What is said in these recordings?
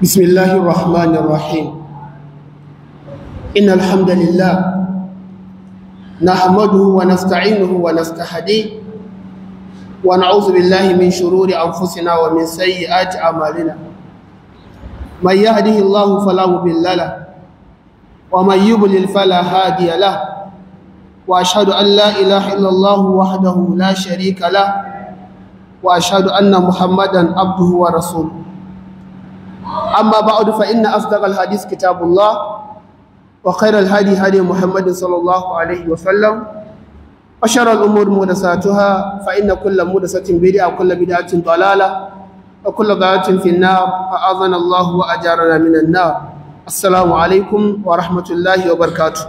بسم الله الرحمن الرحيم إن الحمد لله نحمده ونستعينه ونستهديه ونعوذ بالله من شرور أنفسنا ومن سيئات أعمالنا من يهده الله فلا مضل له ومن يضلل فلا هادي له وأشهد أن لا إله إلا الله وحده لا شريك له وأشهد أن محمدا عبده ورسوله أما بعد فإن أصدق الحديث كتاب الله وخير الهدي هدي محمد صلى الله عليه وسلم وشر الأمور محدثاتها فإن كل محدثة بدعة وكل بدعة ضلالة وكل ضلالة في النار أعاذنا الله وأجارنا من النار السلام عليكم ورحمة الله وبركاته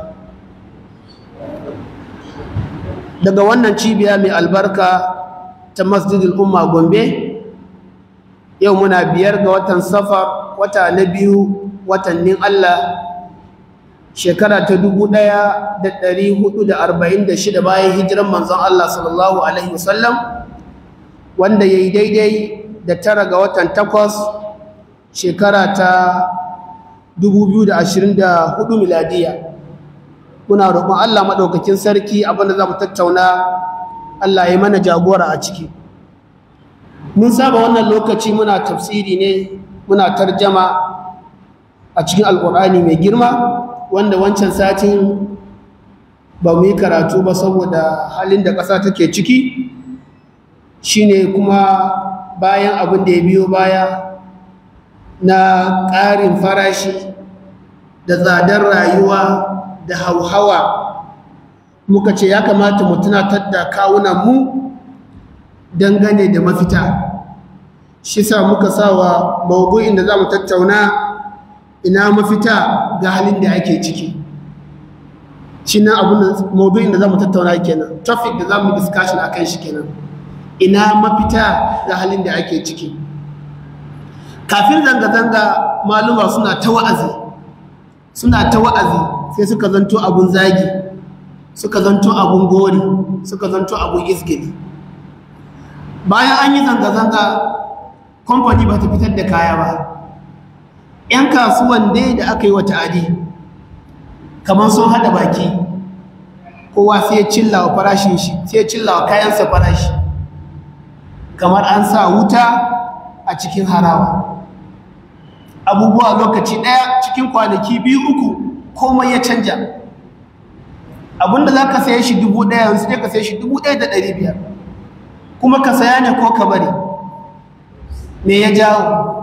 daga wannan cibiya mai albarka ta masjidul umma gombe yau muna biyar ga watan safar wata na biyu watannin Allah shekara ta dubu ɗaya da ɗari hudu da arba'in da shida bayan hijiran manzon Allah sallallahu Alaihi wasallam wanda ya yi daidai da tara ga watan takwas shekara ta dubu biyu da ashirin da hudu miladiya muna roƙon Allah maɗaukakin sarki abinda za mu tattauna Allah ya mana jagora a ciki mun saba wannan lokaci muna tafsiri ne muna tarjama a cikin alkur'ani mai girma wanda wancan satin ba mu yi karatu ba saboda halin da ƙasa take ciki shine kuma bayan abin da ya biyo baya na ƙarin farashi da tsadar rayuwa da hauhawa muka ce ya kamata mu tunatar da kawunanmu dangane da mafita shi sa muka sawa mawdu'in da zamu tattauna ina mafita ga halin da ake ciki shi nan abin da mawdu'in da zamu tattauna kenan topic da zamu discussion akan shi kenan ina mafita ga halin da ake ciki kafin zanga-zanga maluma suna ta wa'azi suna ta wa'azi sai suka zanto abun zagi suka zanto abun gori suka zanto abun isgili bayan an yi zanga-zanga kamfani ba ta fitar da kaya ba ‘yan kasuwan dai da aka yi wa ta'adi kamar sun haɗa baki kowa sai ya cilla wa farashin shi sai ya cilla wa kayansa farashi kamar an sa wuta a cikin harawa abubuwa lokaci ɗaya cikin kwanaki biyu uku komai ya canja abinda za ka saye shi dubu ɗaya yanzu ne ka saye shi dubu ɗaya da ɗari biyar kuma ka saya ne ko ka bari me ya jawo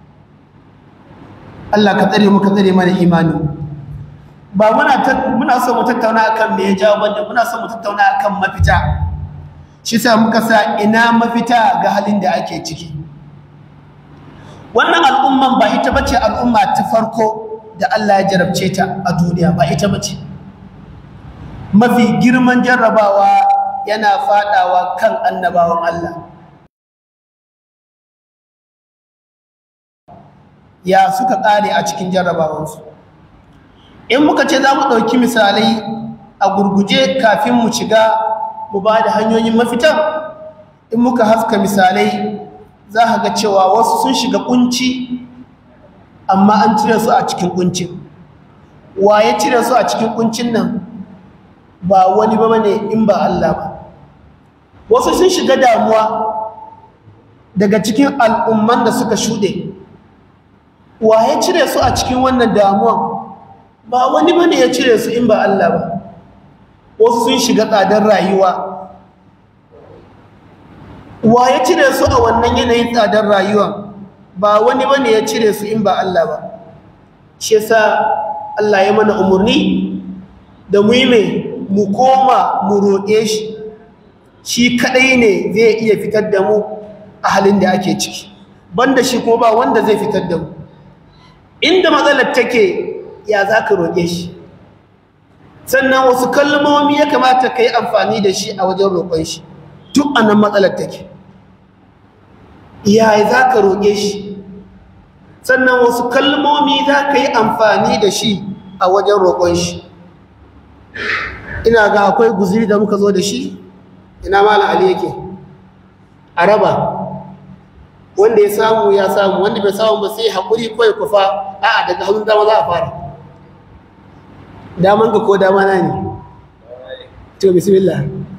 Allah ka tsare mu ka tsare mana imani ba muna muna so mu tattauna akan me ya jawo banda muna so mu tattauna akan mafita shi sa muka sa ina mafita ga halin da ake ciki wannan al'umman ba ita bace al'umma ta farko da Allah ya jarabce ta a duniya ba ita bace mafi girman jarrabawa yana fadawa kan annabawan Allah ya suka kare a cikin jarrabawansu in muka ce za mu ɗauki misalai a gurguje kafin mu shiga mu ba da hanyoyin mafita in muka haska misalai za ka ga cewa wasu sun shiga kunci amma an cire su a cikin kuncin wa ya cire su a cikin kuncin nan ba wani ba ne in ba Allah ba wasu sun shiga damuwa daga cikin al'umman da suka shuɗe wa ya cire su a cikin wannan damuwan ba wani ba ne ya cire su in ba Allah ba wasu sun shiga tsadar rayuwa wa ya cire su a wannan yanayin tsadar rayuwa ba wani ba ne ya cire su in ba Allah ba shi yasa Allah ya mana umarni da mu yi mai mu koma mu roƙe shi shi kaɗai ne zai iya fitar da mu a halin da ake ciki banda shi ko ba wanda zai fitar da mu inda matsalar take ya za ka roƙe shi sannan wasu kalmomi ya kamata ka yi amfani da shi a wajen roƙon shi duk a nan matsalar take ya za ka roƙe shi sannan wasu kalmomi za ka yi amfani da shi a wajen roƙon shi ina ga akwai guziri da muka zo da shi ina mala ali yake a raba wanda ya samu ya samu wanda bai samu ba sai haƙuri ko ya kufa a'a daga hannun dama za a fara daman ka ko dama na ne to bismillah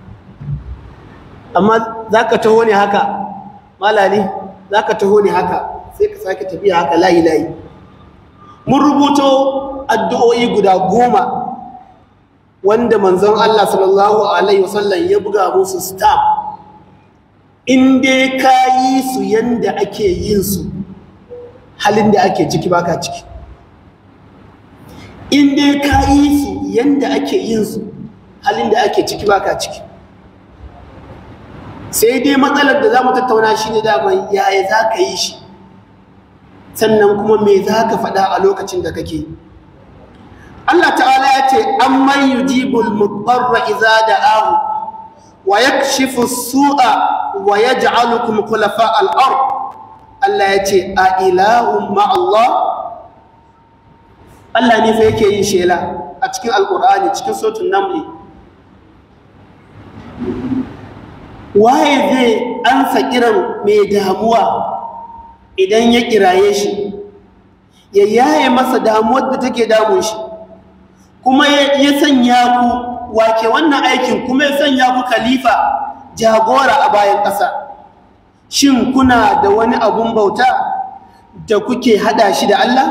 amma za ka taho ne haka malali za ka taho ne haka sai ka sake tafiya haka layi-layi mun rubuto addu'o'i guda goma wanda manzon Allah sallallahu Alaihi wasallam ya buga musu stamp in dai ka yi su yanda ake yin su halin da ake ciki baka ciki in dai ka yi su yanda ake yin su halin da ake ciki baka ciki sai dai matsalar da za mu tattauna shi ne daman yaya za ka yi shi sannan kuma me za ka faɗa a lokacin da kake Allah ta'ala ya ce an man yujibul mudarra iza da'ahu wa yakshifu su'a wa yaj'alukum khulafa al-ard Allah ya ce a ilahun ma Allah Allah ne fa yake yin shela a cikin alqur'ani cikin suratul naml waye zai ansa kiran mai damuwa idan ya kiraye shi ya yaye masa damuwar da take damun shi kuma ya sanya ku wake wannan aikin kuma ya sanya ku khalifa jagora a bayan ƙasa shin kuna da wani abun bauta da kuke hada shi da Allah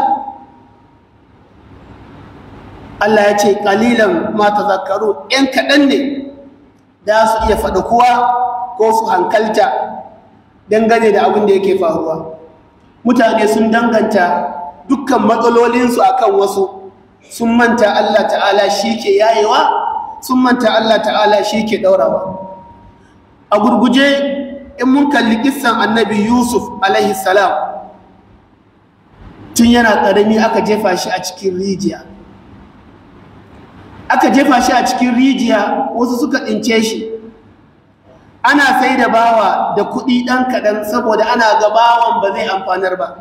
Allah ya ce ƙalilan ma tazakkaru ‘yan kaɗan ne da su iya faɗa kuwa ko su hankalta dangane da abin da yake faruwa mutane sun danganta dukkan matsalolinsu akan wasu sun manta Allah ta'ala shi ke yayewa sun manta Allah ta'ala shi ke ɗaurawa a gurguje in mun kalli kissan annabi yusuf alaihi salam tun yana ƙarami aka jefa shi a cikin rijiya aka jefa shi a cikin rijiya wasu suka tsince shi ana sai da bawa da kuɗi ɗan kaɗan saboda ana ga bawan ba zai amfanar ba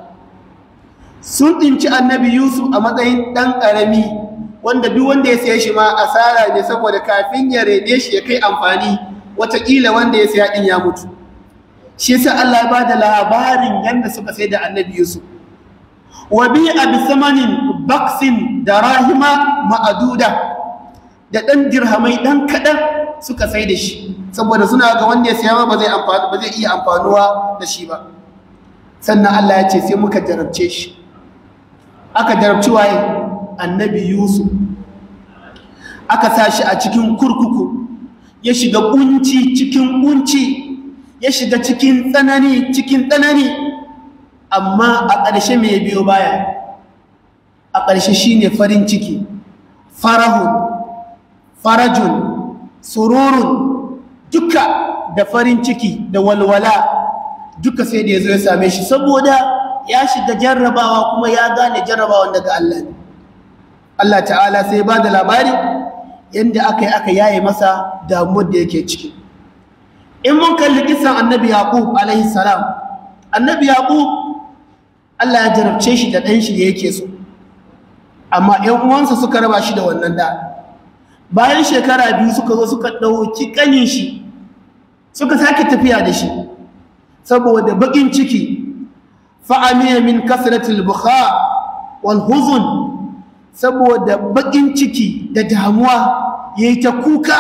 sun tsinci annabi yusuf a matsayin ɗan ƙarami wanda duk wanda ya siya shi ma asara ne saboda kafin ya rene shi ya kai amfani watakila wanda ya siya ɗin ya mutu shi yasa Allah ya ba da labarin yadda suka sai da annabi yusuf wa bi a bisamanin baksin da rahima ma'aduda da ɗan dirhamai ɗan kaɗan suka sai da shi saboda suna ga wanda ya siya ba zai ba zai iya amfanuwa da shi ba sannan Allah ya ce sai muka jarabce shi aka jarabci waye annabi Yusuf aka sa shi a cikin kurkuku ya shiga kunci cikin kunci ya shiga cikin tsanani cikin tsanani amma a ƙarshe mai biyo baya a ƙarshe shine farin ciki farahun farajun sururun duka da farin ciki da walwala duka sai da ya zo ya same shi saboda ya shiga jarrabawa kuma ya gane jarrabawan daga Allah ne Allah ta'ala sai ba da labari yadda aka yi aka yaye masa damuwar da yake ciki in mun kalli kisan annabi yaqub alaihi salam annabi yaqub Allah ya jarabce shi da ɗan shi da yake so amma ƴan uwansa suka raba shi da wannan da bayan shekara biyu suka zo suka ɗauki ƙanin shi suka sake tafiya da shi saboda baƙin ciki fa'amiya min kasratil bukha wal huzun saboda baƙin ciki da damuwa yayi ta kuka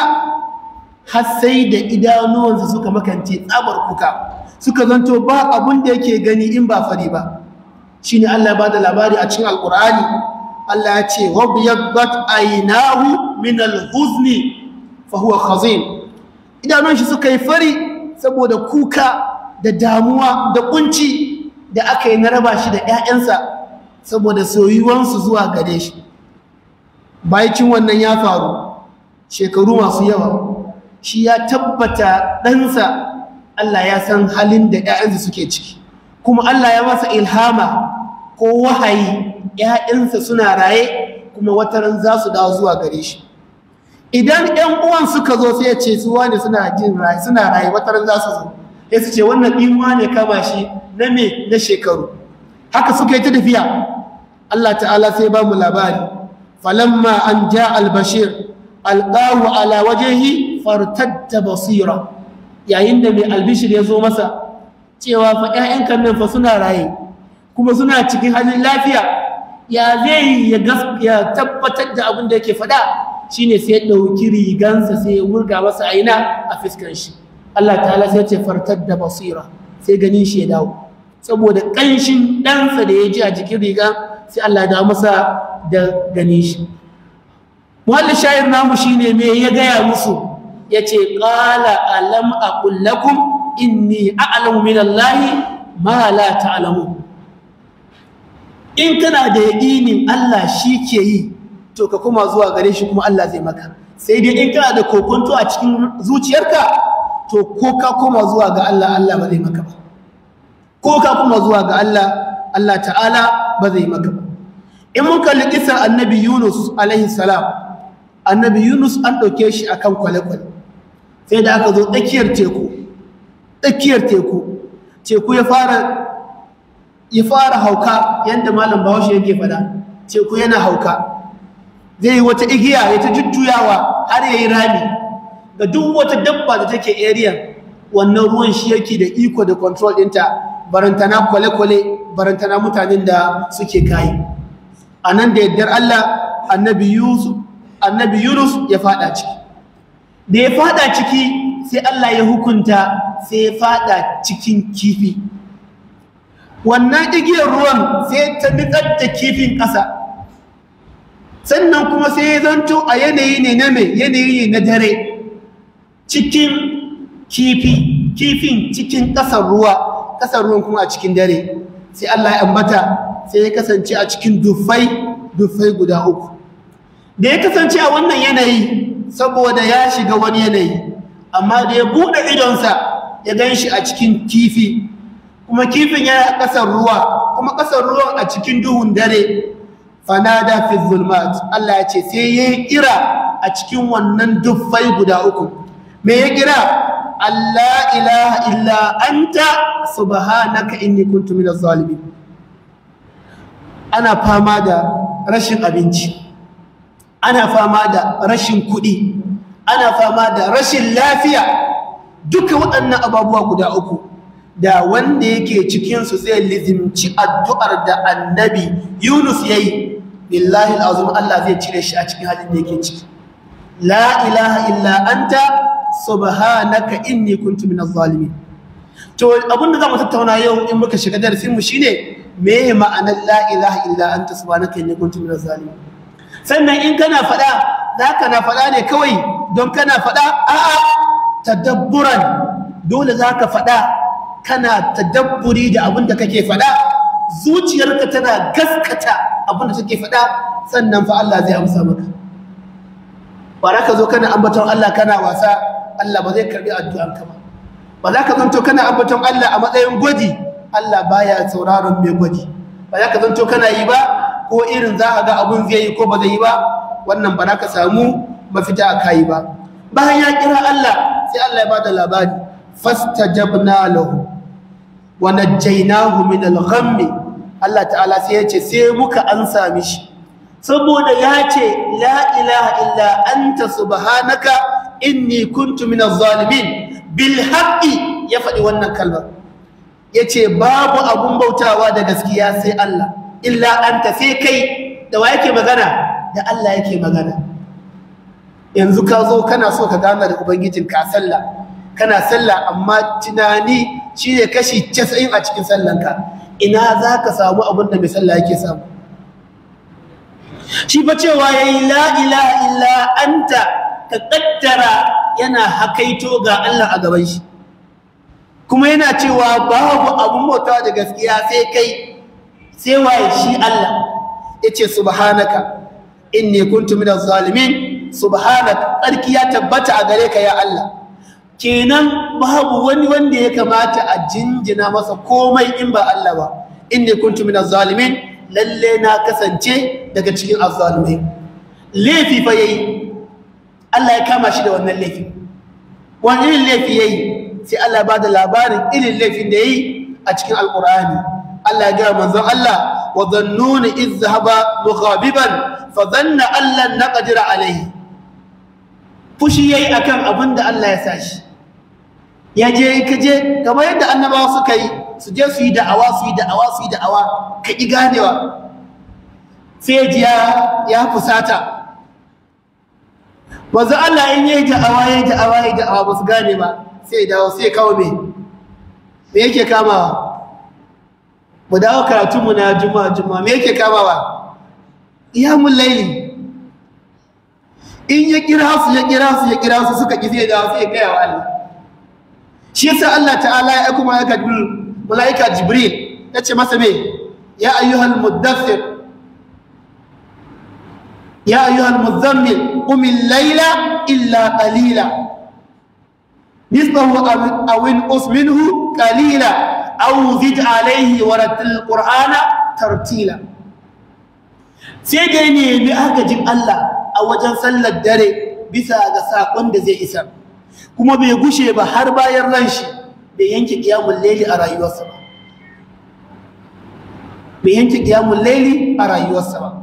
har sai da idanuwansa suka makance tsabar kuka suka zanto ba abun da yake gani in ba fari ba shine Allah ba da labari a cikin alqur'ani Allah ya ce wabiyaddat aynahu min alhuzni fa huwa khazin idanun shi suka yi fari saboda kuka da damuwa da kunci da aka yi na raba shi da ƴaƴansa saboda soyuwansu zuwa gare shi bayan wannan ya faru shekaru masu yawa shi ya tabbata ɗansa Allah ya san halin da ƴaƴansa suke ciki kuma Allah ya masa ilhama ko wahayi ‘ya'yansa suna raye kuma wataran za su dawo zuwa gare shi idan ‘yan uwan suka zo sai ya ce su wane suna jin raye suna raye wataran za su zo ya su ce wannan ɗinwa ne kama shi na me na shekaru haka suka yi ta tafiya Allah ta'ala sai ba mu labari falamma an ja albashir alƙawu ala wajehi fartadda basira yayin da mai albishir ya zo masa cewa fa ƴaƴanka nan fa suna raye kuma suna cikin halin lafiya ya zai ya ya tabbatar da abin da yake faɗa shine sai ya ɗauki rigansa sai ya wurga masa aina a fiskan shi Allah ta'ala sai ce fartar da basira sai ganin shi ya dawo saboda ƙanshin ɗansa da ya ji a jikin riga sai Allah da masa da ganin shi muhallin shayar namu shine me ya gaya musu ya ce ƙala alam a ƙullakun inni a'lamu min Allahi ma la ta'lamu in kana da yaƙinin Allah shi ke yi to ka kuma zuwa gare shi kuma Allah zai maka sai dai in kana da kokonto a cikin zuciyarka to ko ka koma zuwa ga Allah Allah ba zai maka ba ko ka koma zuwa ga Allah Allah ta'ala ba zai maka ba in mun kalli kisar annabi Yunus alaihi salam annabi Yunus an ɗauke shi akan kwale-kwale sai da aka zo tsakiyar teku tsakiyar teku teku ya fara ya fara hauka yadda malam bahaushe yake fada teku yana hauka zai yi wata igiya ya ta jujjuyawa har ya yi rami ga duk wata dabba da take area wannan ruwan shi yake da iko da control ɗinta barantana kwale-kwale barantana mutanen da suke kayi a nan da yardar Allah annabi Yusuf annabi Yunus ya fada ciki da ya fada ciki sai Allah ya hukunta sai ya fada cikin kifi wannan igiyar ruwan sai ta nitsar da kifin ƙasa sannan kuma sai ya zanto a yanayi ne na mai yanayi ne na dare cikin kifi kifin cikin ƙasar ruwa ƙasar ruwan kuma a cikin dare sai Allah ya ambata sai ya kasance a cikin dufai dufai guda uku da ya kasance a wannan yanayi saboda ya shiga wani yanayi amma da ya buɗe idonsa ya gan shi a cikin kifi kuma kifin yana ƙasar ruwa kuma ƙasar ruwan a cikin duhun dare fanada fi zulmat Allah ya ce sai ya yi kira a cikin wannan dufai guda uku me ya kira Allah ilaha illa anta subhanaka inni kuntu minaz zalimin ana fama da rashin abinci ana fama da rashin kuɗi ana fama da rashin lafiya duka waɗannan ababuwa guda uku da wanda yake cikinsu zai lizimci addu'ar da annabi yunus ya yi billahi al'azum Allah zai cire shi a cikin halin da yake ciki la ilaha illa anta subhanaka inni kuntu minaz zalimin to abinda zamu tattauna yau in muka shiga darasin mu shine me ma'anar la ilaha illa anta subhanaka inni kuntu minaz zalimin sannan in kana faɗa zaka na faɗa ne kawai don kana faɗa a'a tadabburan dole zaka faɗa kana tadabburi da abin da kake faɗa zuciyarka tana gaskata abin da take faɗa sannan fa Allah zai amsa maka ba za ka zo kana ambaton Allah kana wasa Allah ba zai karbi addu'arka ba ba za ka zanto kana ambaton Allah a matsayin gwaji Allah baya sauraron mai gwaji ba za ka zanto kana yi ba ko irin za a ga abun zai yi ko ba zai yi ba wannan ba za ka samu mafita a kayi ba bayan ya kira Allah sai Allah ya bada labari fastajabna lahu wa najjaynahu min al-ghammi Allah ta'ala sai ya ce sai muka ansa mishi saboda ya ce la ilaha illa anta subhanaka inni kuntu min az-zalimin bil haqqi ya faɗi wannan kalmar yace babu abun bautawa da gaskiya sai Allah illa anta sai kai da wa yake magana da Allah yake magana yanzu ka zo kana so ka gana da ubangijinka sallah kana sallah amma tunani shine kashi 90 a cikin sallanka ina za ka samu abin da mai sallah yake samu shi fa cewa yayi la ilaha illa anta ka kaddara yana hakaito ga Allah a gaban shi kuma yana cewa babu abun bauta da gaskiya sai kai sai waye shi Allah yace subhanaka inni kuntu minaz zalimin subhanaka tsarki ya tabbata a gare ka ya Allah kenan babu wani wanda ya kamata a jinjina masa komai in ba Allah ba inni kuntu minaz zalimin lalle na kasance daga cikin azzalimai laifi fa yayi Allah ya kama shi da wannan laifi wani irin laifi yayi sai Allah ba da labarin irin laifin da yayi a cikin alqur'ani Allah ya ga manzon Allah wa dhannuna idh dhahaba mughabiban fa dhanna an lan naqdira alayhi fushi yayi akan abin da Allah ya sa shi ya je ka je kamar yadda annabawa suka yi su je su yi da'awa su yi da'awa su yi da'awa ka ƙi ganewa sai ji ya fusata wanzu Allah in yi da'awa ya da'awa ya da'awa ba su gane ba sai dawo sai kawo me me yake kamawa mu dawo karatunmu na juma'a juma'a me yake kamawa iyamun laili in ya kira su ya kira su ya kira su suka ƙi sai dawo sai gaya wa Allah shi yasa Allah ta'ala ya aika malaika jibril malaika jibril yace masa me ya ayyuhal muddathir ya ayyuhal muzammil qum al-layla illa qalila nisbahu aw inqus minhu qalila aw zid alayhi wa rattil qur'ana tartila sai dai ne bi agajin Allah a wajen sallar dare bisa ga sakon da zai isar kuma bai gushe ba har bayan ran shi bai yanke kiyamun laili a rayuwarsa ba bai yanke kiyamun laili a rayuwarsa ba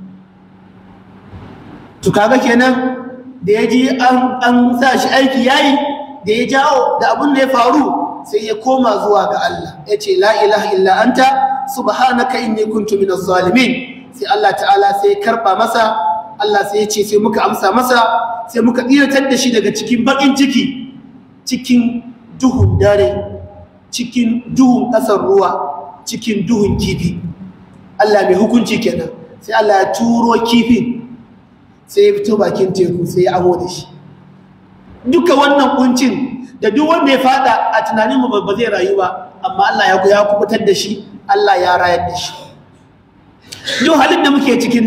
to kaga kenan da ya ji an sa shi aiki yayi da ya jawo da abin da ya faru sai ya koma zuwa ga Allah ya ce la ilaha illa anta subhanaka inni kuntu minaz zalimin sai Allah ta'ala sai ya karba masa Allah sai ya ce sai muka amsa masa sai muka tsiratar da shi daga cikin bakin ciki cikin duhun dare cikin duhun ƙasar ruwa cikin duhun kifi Allah mai hukunci kenan sai Allah ya turo kifin sai ya fito bakin teku sai ya amo da shi duka wannan kuncin da duk wanda ya fada a tunanin mu ba zai rayu ba amma Allah ya ya kubutar da shi Allah ya rayar da shi duk halin da muke cikin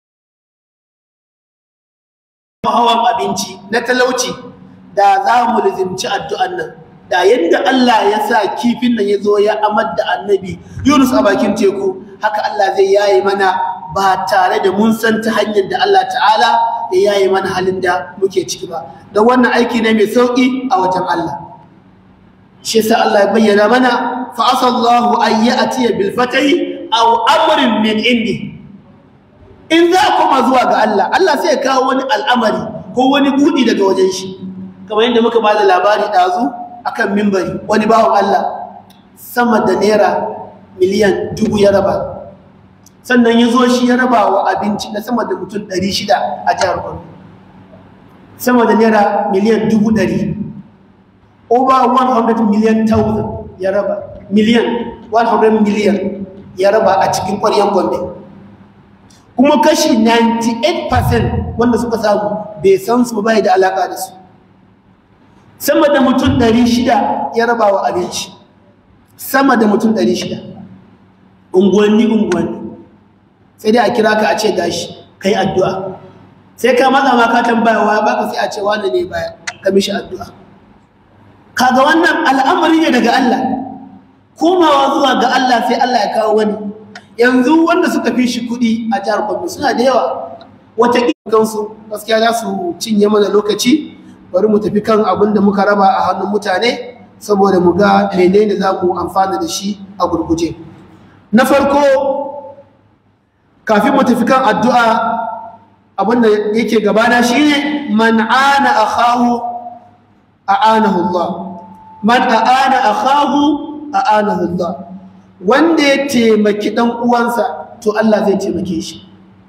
hawan abinci na talauci da za mu lizimci addu'an nan da yadda Allah ya sa kifin nan ya zo ya amar da annabi Yunus a bakin teku haka Allah zai yaye mana ba tare da mun san ta hanyar da Allah ta'ala ya yaye mana halin da muke ciki ba don wannan aiki ne mai sauƙi a wajen Allah shi yasa Allah ya bayyana mana fa asallahu an ya'tiya bil fatahi aw amrin min indi in za a koma zuwa ga Allah Allah sai ya kawo wani al'amari ko wani buɗi daga wajen shi kamar yadda muka ba da labari ɗazu akan mimbari wani bawan Allah sama da naira miliyan dubu ya raba sannan ya zo shi ya raba wa abinci na sama da mutum ɗari shida a jihar Borno sama da naira miliyan dubu ɗari over 100 million thousand ya raba miliyan 100 million ya raba a cikin ƙwaryen gombe kuma kashi 98% wanda suka samu bai san su bai da alaka da su sama da mutum 600 ya raba wa abinci sama da mutum 600 unguwanni unguwanni sai dai a kira ka a ce gashi kai addu'a sai ka matsa ma ka tambaya wa baka sai a ce wani ne baya ka mishi addu'a kaga wannan al'amari ne daga Allah komawa zuwa ga Allah sai Allah ya kawo wani yanzu wanda suka fi shi kuɗi a jihar Gombe suna da yawa wata kansu gaskiya za su cinye mana lokaci bari mu tafi kan abin da muka raba a hannun mutane saboda mu ga menene za mu amfana da shi a gurguje na farko kafin mu tafi kan addu'a abin da yake gabana shine man ana akhahu a'anahu Allah man a'ana akhahu a'anahu Allah wanda ya taimaki dan uwansa to Allah zai taimake shi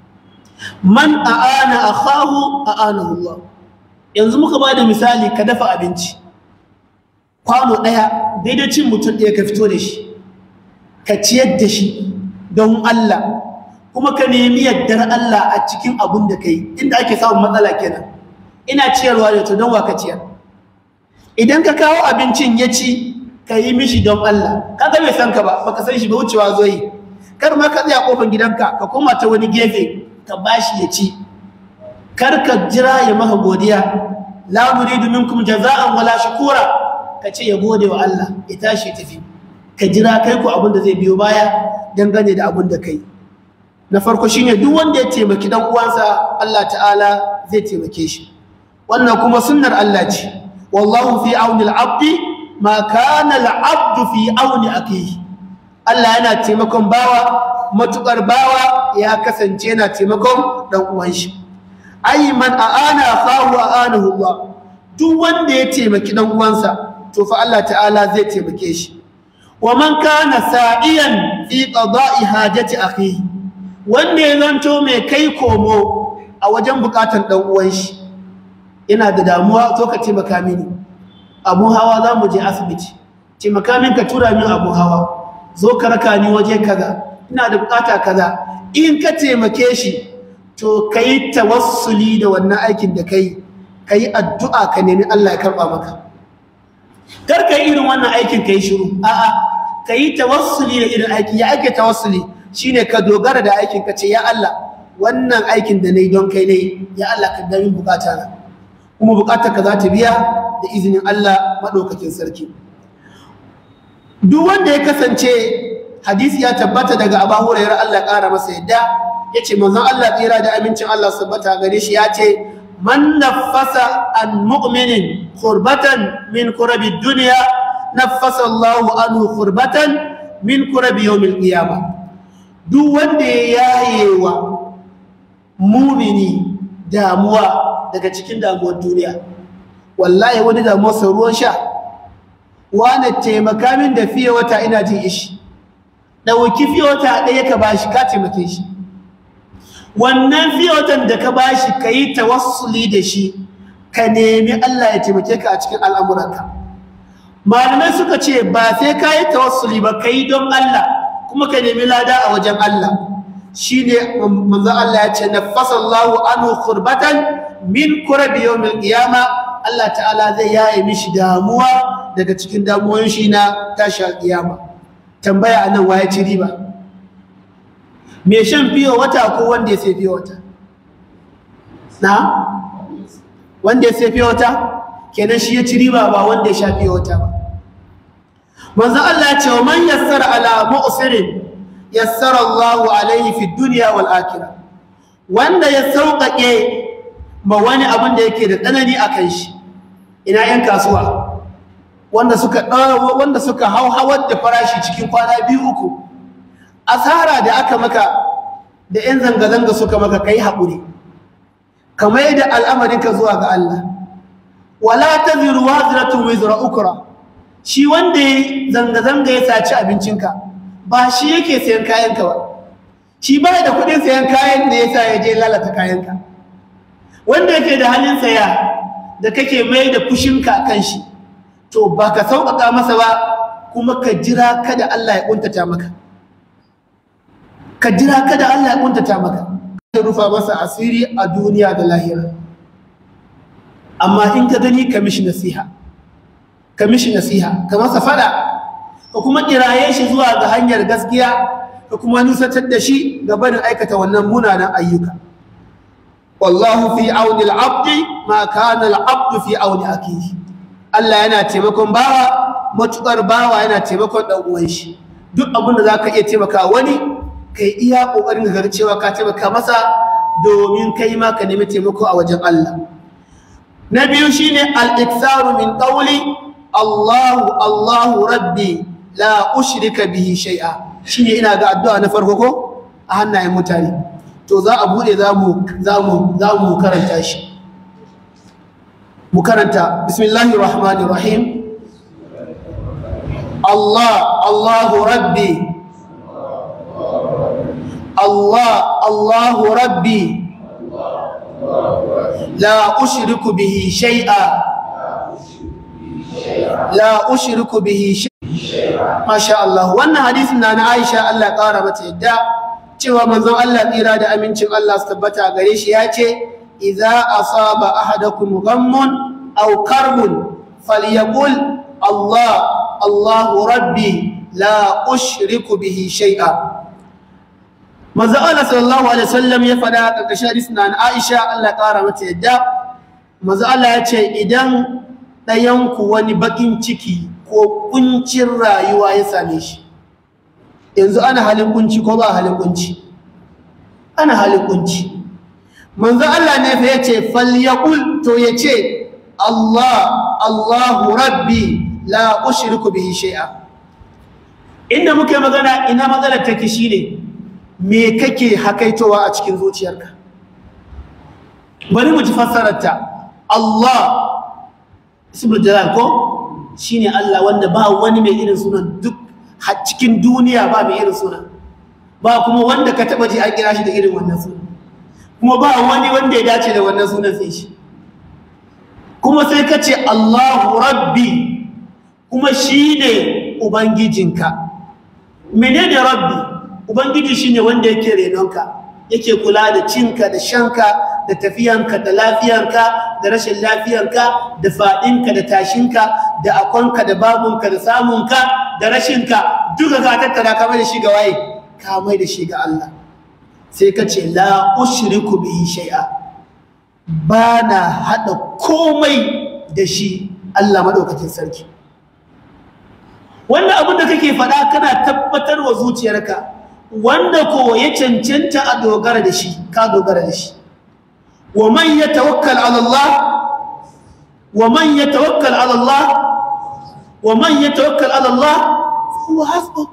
man a'ana akhahu a'anahu Allah yanzu muka ba da misali ka dafa abinci kwano daya daidai cin mutum ɗaya ka fito da shi ka ciyar da shi don Allah kuma ka nemi yardar Allah a cikin abun da kai inda ake samun matsala kenan ina ciyarwa da to don wa ka ciyar idan ka kawo abincin ya ci ka yi mishi don Allah ka ga bai san ka ba baka san shi ba wucewa zo yi kar ma ka tsaya kofar gidanka ka koma ta wani gefe ka bashi ya ci kar ka jira ya maka godiya la nuridu minkum jaza'an wala shukura ka ce ya gode wa Allah ya tashi tafi ka jira kai ku abin da zai biyo baya dangane da abin da kai na farko shine duk wanda ya taimaki dan uwansa Allah ta'ala zai taimake shi wannan kuma sunnar Allah ce wallahu fi auni al-abdi ma kana al-abdu fi auni akihi Allah yana taimakon bawa matukar bawa ya kasance yana taimakon dan uwan shi ay man aana akhahu aanahu Allah duk wanda ya taimaki dan uwansa to fa Allah ta'ala zai taimake shi wa man kana sa'iyan fi qada'i hajati akhihi wanda ya zanto mai kai komo a wajen bukatan dan uwan shi ina da damuwa zo ka taimaka mini abu hawa za mu je asibiti taimaka min ka tura min abu hawa zo ka raka ni waje kaza ina da bukata kaza in ka taimake shi to ka yi tawassuli da wannan aikin da ka yi ka yi addu'a ka nemi Allah ya karɓa maka kar ka yi irin wannan aikin ka yi shiru a'a ka yi tawassuli da irin aiki ya ake tawassuli shine ka dogara da aikin ka ce ya Allah wannan aikin da na yi don kai ne ya Allah ka gami bukata na kuma bukatar ka za ta biya da izinin Allah maɗaukakin sarki duk wanda ya kasance hadisi ya tabbata daga Abu Hurairah Allah ƙara masa yadda yace manzon Allah tsira da amincin Allah tabbata gare shi ya ce man naffasa an mu'minin qurbatan min kurabi dunya naffasa Allahu anhu qurbatan min kurabi yawmil qiyamah duk wanda ya yayewa mumini damuwa daga cikin damuwar duniya wallahi wani damuwarsa ruwan sha wane taimaka min da fiye wata ina jin ishi ɗauki fiye wata ɗaya ka bashi ka taimake shi wannan fiye watan da ka bashi ka yi tawassuli da shi ka nemi Allah ya taimake ka a cikin al'amuranka malamai suka ce ba sai ka yi tawassuli ba ka yi don Allah kuma ka nemi lada a wajen Allah shi ne manzan Allah ya ce nafasa Allahu anhu kurbatan min kurabi yawmil qiyama Allah ta'ala zai yaye mishi damuwa daga cikin damuwoyin shi na tashi alƙiyama tambaya anan waye ci riba me shan fiye wata ko wanda ya sai fiye wata na wanda ya sai fiye wata kenan shi ya ci riba ba wanda ya sha fiye wata ba manzan Allah ya ce wa man yassara ala mu'sirin yassara Allahu alaihi fi dunya wal akhirah wanda ya sauƙaƙe ma wani abin da yake da tsanani a kan shi ina yan kasuwa wanda suka wanda suka hauhawar da farashi cikin kwana biyu uku asara da aka maka da yan zanga-zanga suka maka kai haƙuri kamar yadda al'amarinka zuwa ga Allah wala taziru wazratun wizra ukra shi wanda ya zanga-zanga ya saci abincinka ba shi yake sayan kayanka ba shi ba da kudin sayan kayan da ya sa ya je lalata kayanka wanda yake da halin saya da kake mai da fushinka kan shi to ba ka sauƙaƙa masa ba kuma ka jira kada Allah ya ƙuntata maka ka jira kada Allah ya ƙuntata maka ka rufa masa asiri a duniya da lahira amma in ka gani ka mishi nasiha ka mishi nasiha ka masa fada ka kuma kiraye shi zuwa ga hanyar gaskiya ka kuma nusatar da shi ga barin aikata wannan munanan ayyuka wallahu fi auni al-abdi ma kana al-abdu fi auni akihi Allah yana taimakon bawa matukar bawa yana taimakon dan uwan shi duk abin da zaka iya taimaka wani kai iya kokarin ga cewa ka taimaka masa domin kai ma ka nemi taimako a wajen Allah na biyu shine al-iktharu min qawli Allahu Allahu rabbi la ushrika bihi shay'a shine ina ga addu'a na farko ko a hannayen mutane to za a bude za mu za mu za mu karanta shi mu karanta bismillahir rahmanir rahim Allah Allahu rabbi Allah Allahu rabbi la ushriku bihi shay'a la ushriku bihi shay'a masha Allah wannan hadisin na na Aisha Allah ya kara mata yadda cewa manzon Allah tsira da amincin Allah su tabbata gare shi ya ce idza asaba ahadakum ghammun aw karbun falyaqul Allah Allahu rabbi la ushriku bihi shay'a manzo Allah sallallahu alaihi wasallam ya fada karkashin hadisin na Aisha Allah ya kara mata yadda manzo Allah ya ce idan ɗayan ku wani bakin ciki ko kuncin rayuwa ya same shi yanzu ana halin kunci ko ba halin kunci ana halin kunci manzo Allah ne fa yace falyaqul to yace Allah Allahu rabbi la ushriku bihi shay'a inda muke magana ina matsalar take shine me kake hakaitowa a cikin zuciyarka bari mu ji fassarar ta Allah ismul jalal ko shine Allah wanda ba wani mai irin sunan duk cikin duniya ba mai irin sunan ba kuma wanda ka taba ji an kira shi da irin wannan sunan kuma ba wani wanda ya dace da wannan sunan sai shi kuma sai ka ce Allahu rabbi kuma shine ubangijinka menene rabbi ubangiji shine wanda yake renonka yake kula da cinka da shanka da tafiyanka da lafiyanka da rashin lafiyanka da faɗinka da tashinka da akonka da babunka da samunka da rashinka duka ka tattara ka mai da shi ga waye ka mai da shi ga Allah sai ka ce la ushriku bihi shay'a ba na haɗa komai da shi Allah maɗaukacin sarki wannan abin da kake faɗa kana tabbatar wa zuciyarka wanda ko ya cancanta a dogara da shi ka dogara da shi wa man yatawakkal ala Allah wa man yatawakkal ala Allah wa man yatawakkal ala Allah huwa hasbuh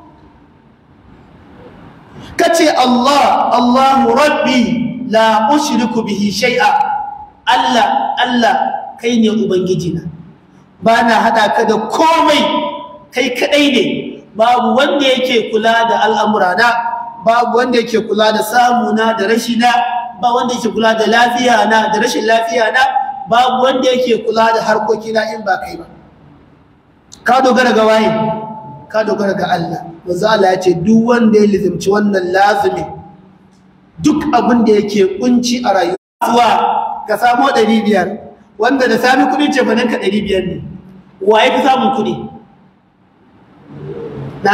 kace Allah Allahu rabbi la ushriku bihi shay'a Allah Allah kai ne ubangijina bana hada ka da komai kai kadai ne babu wanda yake kula da al'amurana babu wanda yake kula da samuna da rashina ba wanda yake kula da lafiya na da rashin lafiya na babu wanda yake kula da harkokina in ba kai ba ka dogara ga waye ka dogara ga Allah manzo Allah ya ce duk wanda ya lizimci wannan lazimi duk abin da yake kunci a rayuwa ka samu 500 wanda da sami kudin ce banan ka 500 ne waye fi samun kudi na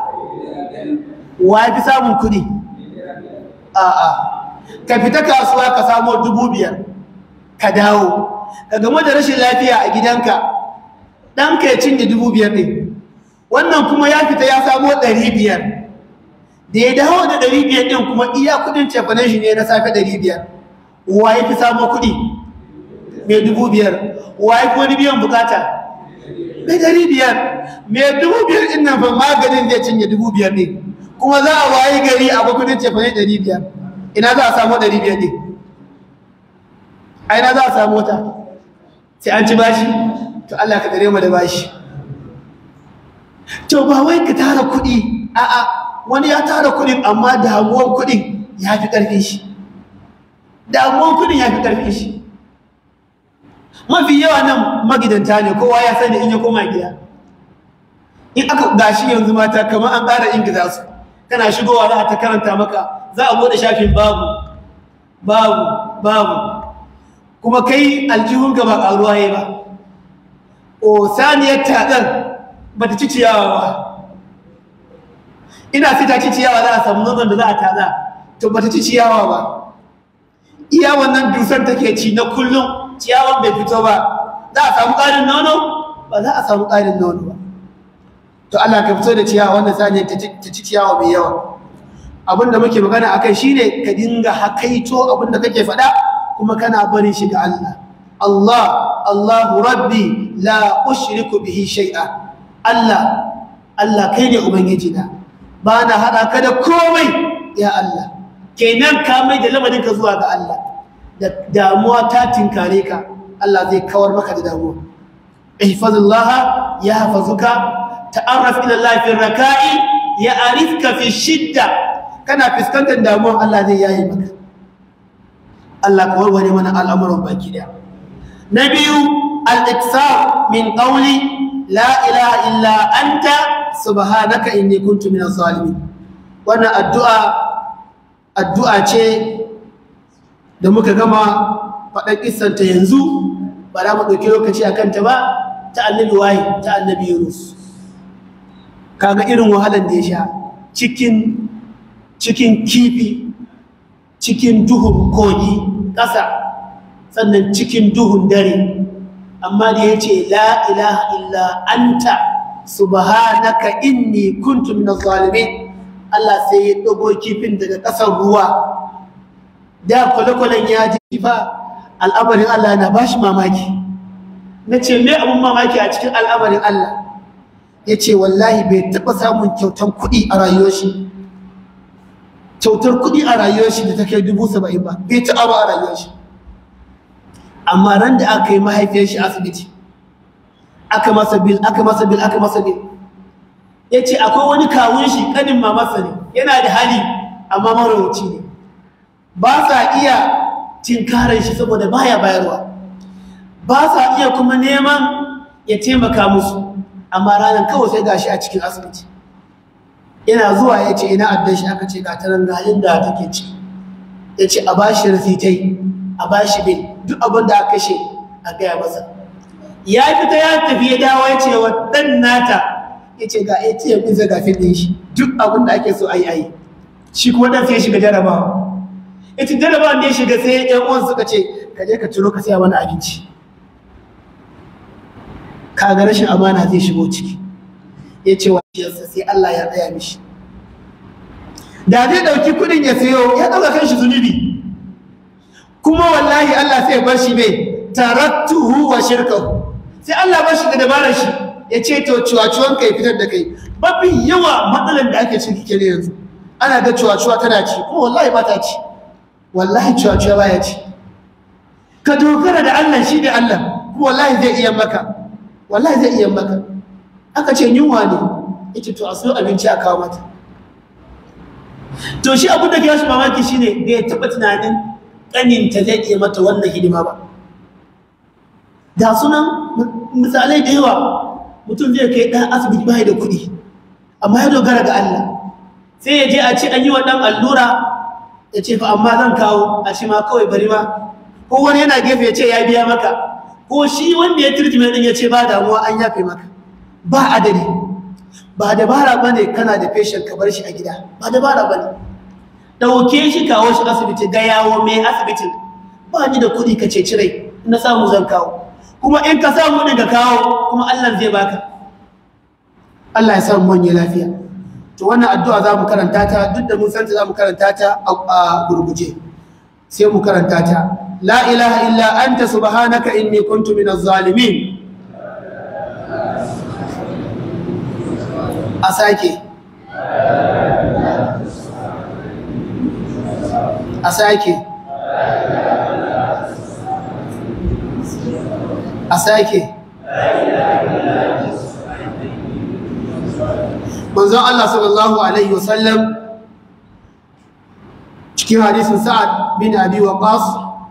waye fi samun kudi a'a ka fita kasuwa ka samu dubu biyar ka dawo ka game da rashin lafiya a gidanka ɗanka ya cinye dubu biyar ne wannan kuma ya fita ya samo ɗari biyar da ya dawo da ɗari biyar ɗin kuma iya kuɗin cefanen shi ne na safe ɗari biyar wa ya fi samo kuɗi mai dubu biyar wa ya fi wani biyan bukata mai ɗari biyar mai dubu biyar ɗin nan fa maganin zai cinye dubu biyar ne kuma za a wayi gari a kuɗin cefanen ɗari biyar ina za a samu ɗari biyar ne a ina za a samu wata sai an ci bashi to Allah ka dare mu da bashi to ba wai ka tara kuɗi a'a wani ya tara kuɗin amma damuwan kuɗin ya fi ƙarfin shi damuwan kuɗin ya fi ƙarfin shi mafi yawa nan magidanta ne kowa ya sani in ya koma gida in aka gashi yanzu mata kamar an ƙara ingiza su kana shigowa za a ta karanta maka za a bude shafin babu babu babu kuma kai aljihunka ba ƙaruwa ya ba o saniyar taɗar ba ta ci ciyawa ba ina fita ci ciyawa za a samu nonon da za a taza to ba ta ci ciyawa ba iya wannan dusar take ci na kullum ciyawan bai fito ba za a samu ƙarin nono ba za a samu ƙarin nono ba to Allah ka fito da ciyawa wannan saniyar ta ci ciyawa mai yawa abinda muke magana akai shine ka dinga hakaito abinda kake faɗa kuma kana barin shi ga Allah Allah Allahu rabbi la ushriku bihi shay'a Allah Allah kai ne ubangiji na ba na hada ka da komai ya Allah kenan ka mai da lamarin ka zuwa ga Allah da damuwa ta tinkare ka Allah zai kawar maka da damuwa ihfazillaha yahfazuka ta'arraf ila Allah fi raka'i ya'rifka fi shidda kana fuskantar damuwa Allah zai yayi maka Allah ka warware mana al'amuran baki daya na biyu al-iksar min qawli la ilaha illa anta subhanaka inni kuntu minaz zalimin wannan addu'a addu'a ce da muka gama faɗan kissanta yanzu ba za mu ɗauki lokaci a kanta ba ta annabi waye ta annabi yunus kaga irin wahalar da ya sha cikin cikin kifi cikin duhun kogi ƙasa sannan cikin duhun dare amma da ya ce la ilaha illa anta subhanaka inni kuntu minaz zalimin Allah sai ya dago kifin daga ƙasar ruwa da kwale-kwalen ya ji fa al'amarin Allah na bashi mamaki na ce me abun mamaki a cikin al'amarin Allah ya ce wallahi bai taɓa samun kyautar kuɗi a rayuwar shi kyautar kuɗi a rayuwar shi da ta kai dubu saba'in ba bai taɓa ba a rayuwar shi amma ran da aka yi mahaifiyar shi asibiti aka masa bil aka masa bil aka masa bil ya ce akwai wani kawun shi kanin mamarsa ne yana da hali amma marawaci ne ba sa iya tinkarar shi saboda baya bayarwa ba sa iya kuma neman ya taimaka musu amma ranar kawai sai gashi a cikin asibiti yana zuwa ya ce ina addan shi aka ce ga tanan galin da take ci ya ce a bashi rasitai a bashi bil duk abin da aka kashe a gaya masa ya fita ya tafi ya dawo ya ce wa ɗan nata ya ce ga atm ɗin zaga ɗin shi duk abin da ake so a yi a yi shi kuma ɗan sai ya shiga jarabawa ya ce jarabawa da ya shiga sai ‘yan uwan suka ce ka je ka ciro ka siya mana abinci ka ga rashin amana zai shigo ciki ya ce wa ciyarsa sai Allah ya tsaya mishi da zai ɗauki kuɗin ya sayo ya ɗauka kan shi zunubi kuma wallahi Allah sai ya bar shi mai tarattuhu wa shirkahu sai Allah bar shi da dabarar shi ya ce to cuwacuwan kai fitar da kai mafi yawa matsalar da ake ciki kene yanzu ana ga cuwacuwa tana ci kuma wallahi ba ta ci wallahi cuwacuwa baya ci ka dogara da Allah shi da Allah kuma wallahi zai iya maka wallahi zai iya maka aka ce yunwa ne yace to a so abinci a kawo mata to shi abin da ke shi mamaki shine bai taɓa tunanin ƙaninta zai iya mata wannan hidima ba da sunan misalai da yawa mutum zai kai ɗan asibiti bai da kuɗi amma ya dogara ga Allah sai ya je a ce an yi wa ɗan allura ya ce fa amma zan kawo a ce ma kawai bari ma ko wani yana gefe ya ce ya biya maka ko shi wanda ya turjime ɗin ya ce ba damuwa an yafe maka ba adadi ba dabara ba ne kana da feshin ka bar shi a gida ba dabara ba ne ɗauke shi kawo shi asibiti ga yawo mai asibitin ba ni da kuɗi ka ce cirai na samu zan kawo kuma in ka samu ɗin ka kawo kuma allah zai baka allah ya samu manya lafiya to wannan addu'a za mu karanta ta duk da mun santa za mu karanta ta a gurguje sai mu karanta ta la ilaha illa anta subhanaka inni kuntu minaz zalimin a sake a sake a sake manzon Allah sallallahu alaihi wasallam cikin hadisin sa'ad bin abi waqas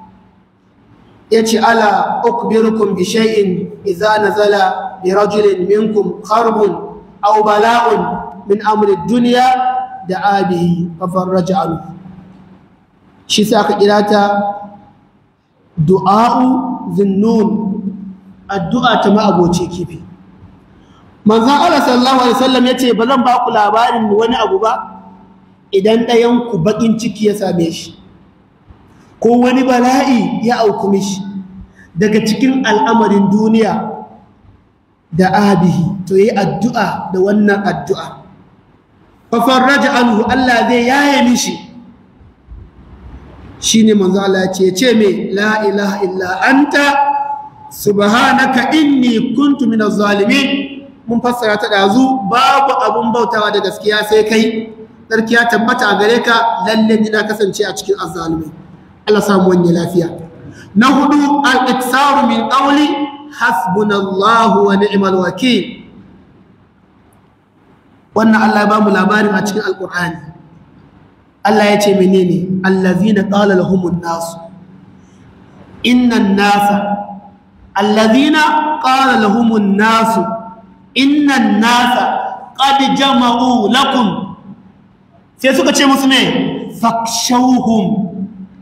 yace ala ukbirukum bi shay'in idza nazala bi rajulin minkum kharbun aw bala'un min amri dunya da abihi fafarraja anhu shi sa aka kira ta du'a'u zinnun addu'a ta ma'aboci kifi manzon Allah sallallahu alaihi wasallam yace ba zan ba ku labarin wani abu ba idan ɗayan ku bakin ciki ya same shi ko wani bala'i ya auku mishi daga cikin al'amarin duniya da abihi to yi addu'a da wannan addu'a fafarraja anhu Allah zai yaye mishi shi ne manzo Allah ce ce mai la ilaha illa anta subhanaka inni kuntu minaz zalimin mun fassara ta dazu babu abun bautawa da gaskiya sai kai sarki ya tabbata a gare ka lalle ni na kasance a cikin azzalimai Allah samu wani lafiya na hudu al-iksaru min qawli hasbunallahu wa ni'mal wakil wannan Allah ya ba mu labarin a cikin alqur'ani Allah ya ce menene allazina qala lahumun nas innan nasa allazina qala lahumun nas innan nasa qad jama'u lakum sai suka ce musu me fakshawhum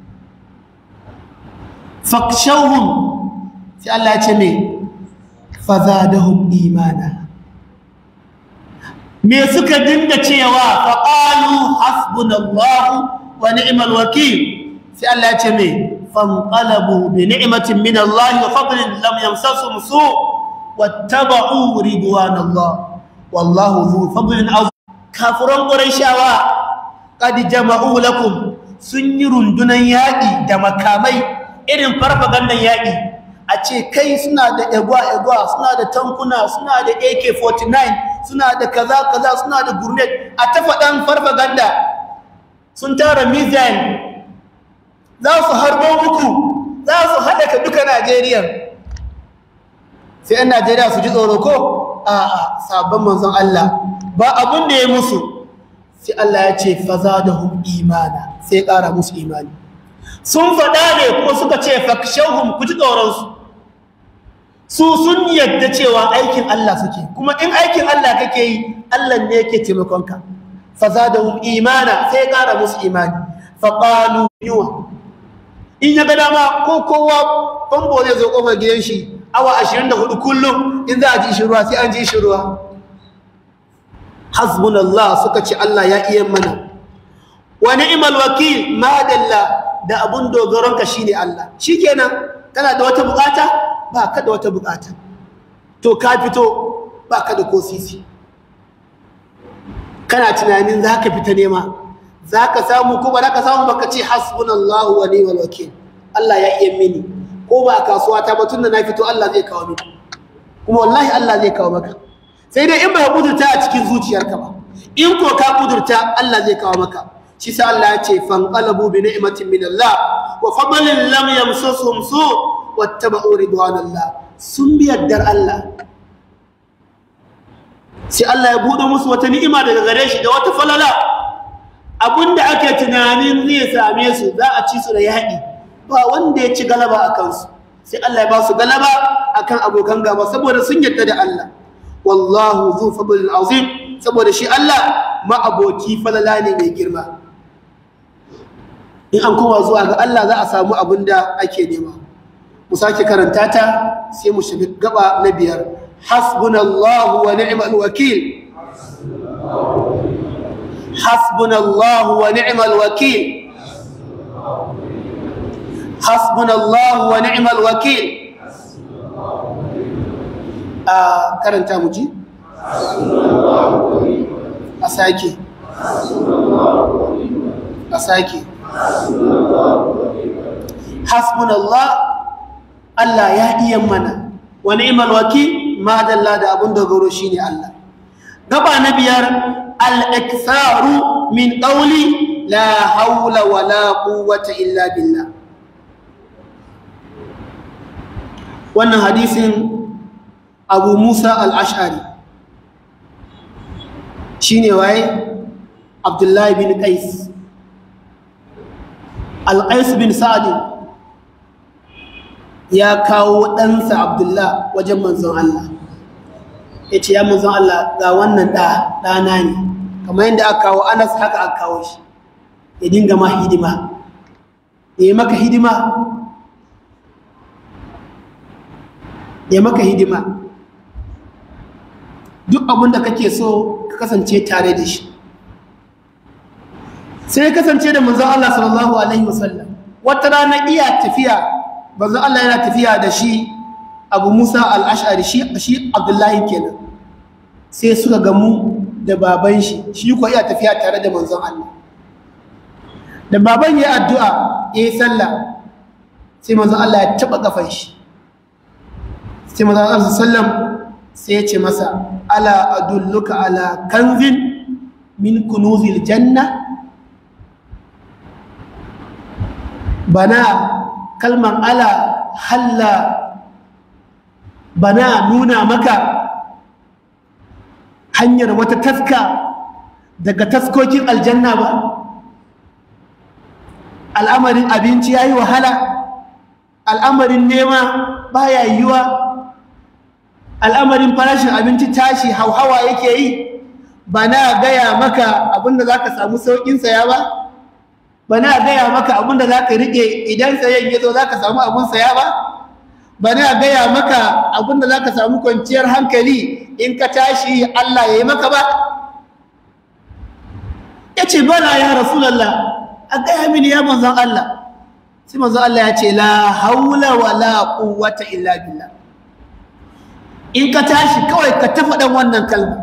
fakshawhum sai Allah ya ce me fazadahum imana me suka dinga cewa faqalu hasbunallahu wa ni'mal wakil sai Allah ya ce me fanqalabu bi ni'matin min Allah wa fadlin lam yamsasum su wattaba'u ridwanallah wallahu dhu fadlin azim kafiran qurayshawa qad jama'u lakum sun yi rundunan yaƙi da makamai irin farfagandan yaƙi a ce kai suna da egwa-egwa suna da tankuna suna da ak-49 suna da kaza-kaza suna da gurnet a ta faɗan farfaganda sun tara missile za su harbo muku za su haɗaka duka najeriya sai yan Najeriya su ji tsoro ko a'a sabon manzon Allah ba abin da ya musu sai Allah ya ce fazadahum imana sai ƙara musu imani sun faɗa ne ko suka ce fakshahum ku ji tsoronsu su sun yadda cewa aikin Allah suke kuma in aikin Allah kake yi Allah ne yake taimakonka fazadahum imana sai ƙara musu imani faqalu yuwa in ya ga dama ko kowa fambo zai zo kofar gidan shi awa 24 kullum in za a ji shi ruwa sai an ji shi ruwa hasbunallah suka ce Allah ya iya mana wa ni'mal wakil madalla da abun dogaronka shine Allah shikenan kana da wata bukata ba ka da wata bukata to ka fito ba ka da ko sisi kana tunanin za ka fita nema za ka samu ko ba za ka samu baka ce hasbunallahu wa ni'mal wakil Allah ya iya mini ko ba kasuwa ta ba tunda na fito Allah zai kawo mini kuma wallahi Allah zai kawo maka sai dai in ba kudurta a cikin zuciyarka ba in ko ka kudurta Allah zai kawo maka shi sa Allah ya ce fanqalabu bi ni'matin min Allah wa fadlin lam yamsasuhum su wattaba'u ridwanallah sun bi yaddar Allah sai Allah ya bude musu wata ni'ima daga gare shi da wata falala abinda ake tunanin zai same su za a ci su da yaƙi ba wanda ya ci galaba a kansu sai Allah ya ba su galaba akan abokan gaba saboda sun yadda da Allah wallahu zu fadlil azim saboda shi Allah ma'aboki falala ne mai girma in an koma zuwa ga Allah za a samu abin da ake nema mu sake karanta ta sai mu shiga gaba na biyar hasbunallahu wa ni'mal wakil hasbunallahu wa ni'mal wakil hasbunallahu wa ni'mal wakil a karanta mu ji a sake a sake hasbunallah Allah ya iya mana wa ni'mal wakil ma dalla da abun dogaro shine Allah gaba na biyar al-iktharu min qawli la hawla wa la quwwata illa billah wannan hadisin abu musa al-ash'ari shine waye abdullahi bin qais al-qais bin sa'd ya kawo ɗansa abdullah wajen manzon Allah ya ce ya manzon Allah ga wannan ɗa ɗana ne kamar yadda aka kawo anas haka aka kawo shi ya dinga ma hidima ya yi maka hidima ya maka hidima duk abin da kake so ka kasance tare da shi sai kasance da manzon Allah sallallahu alaihi wasallam wata rana iya tafiya manzon Allah yana tafiya da shi Abu Musa al-Ash'ari shi shi Abdullahi kenan sai suka gamu da baban shi shi ko iya tafiya tare da manzon Allah da baban ya addu'a yayi sallah sai manzon Allah ya taba kafan shi sai manzon Allah sallam sai ya ce masa ala adulluka ala kanzin min kunuzil janna bana kalman ala halla bana nuna maka hanyar wata taska daga taskokin aljanna ba al'amarin abinci ya yi wahala al'amarin nema baya yiwa al'amarin farashin abinci tashi hauhawa yake yi ba na gaya maka abinda za ka samu sauƙin saya ba ba na gaya maka abinda za ka riƙe idan sayan ya zo za ka samu abin saya ba ba na gaya maka abinda za ka samu kwanciyar hankali in ka tashi Allah ya yi maka ba ya ce bala ya rasulallah a gaya mini ya manzan Allah sai manzan Allah ya ce la haula wa la quwwata illa billah in ka tashi kawai ka tafa dan wannan kalma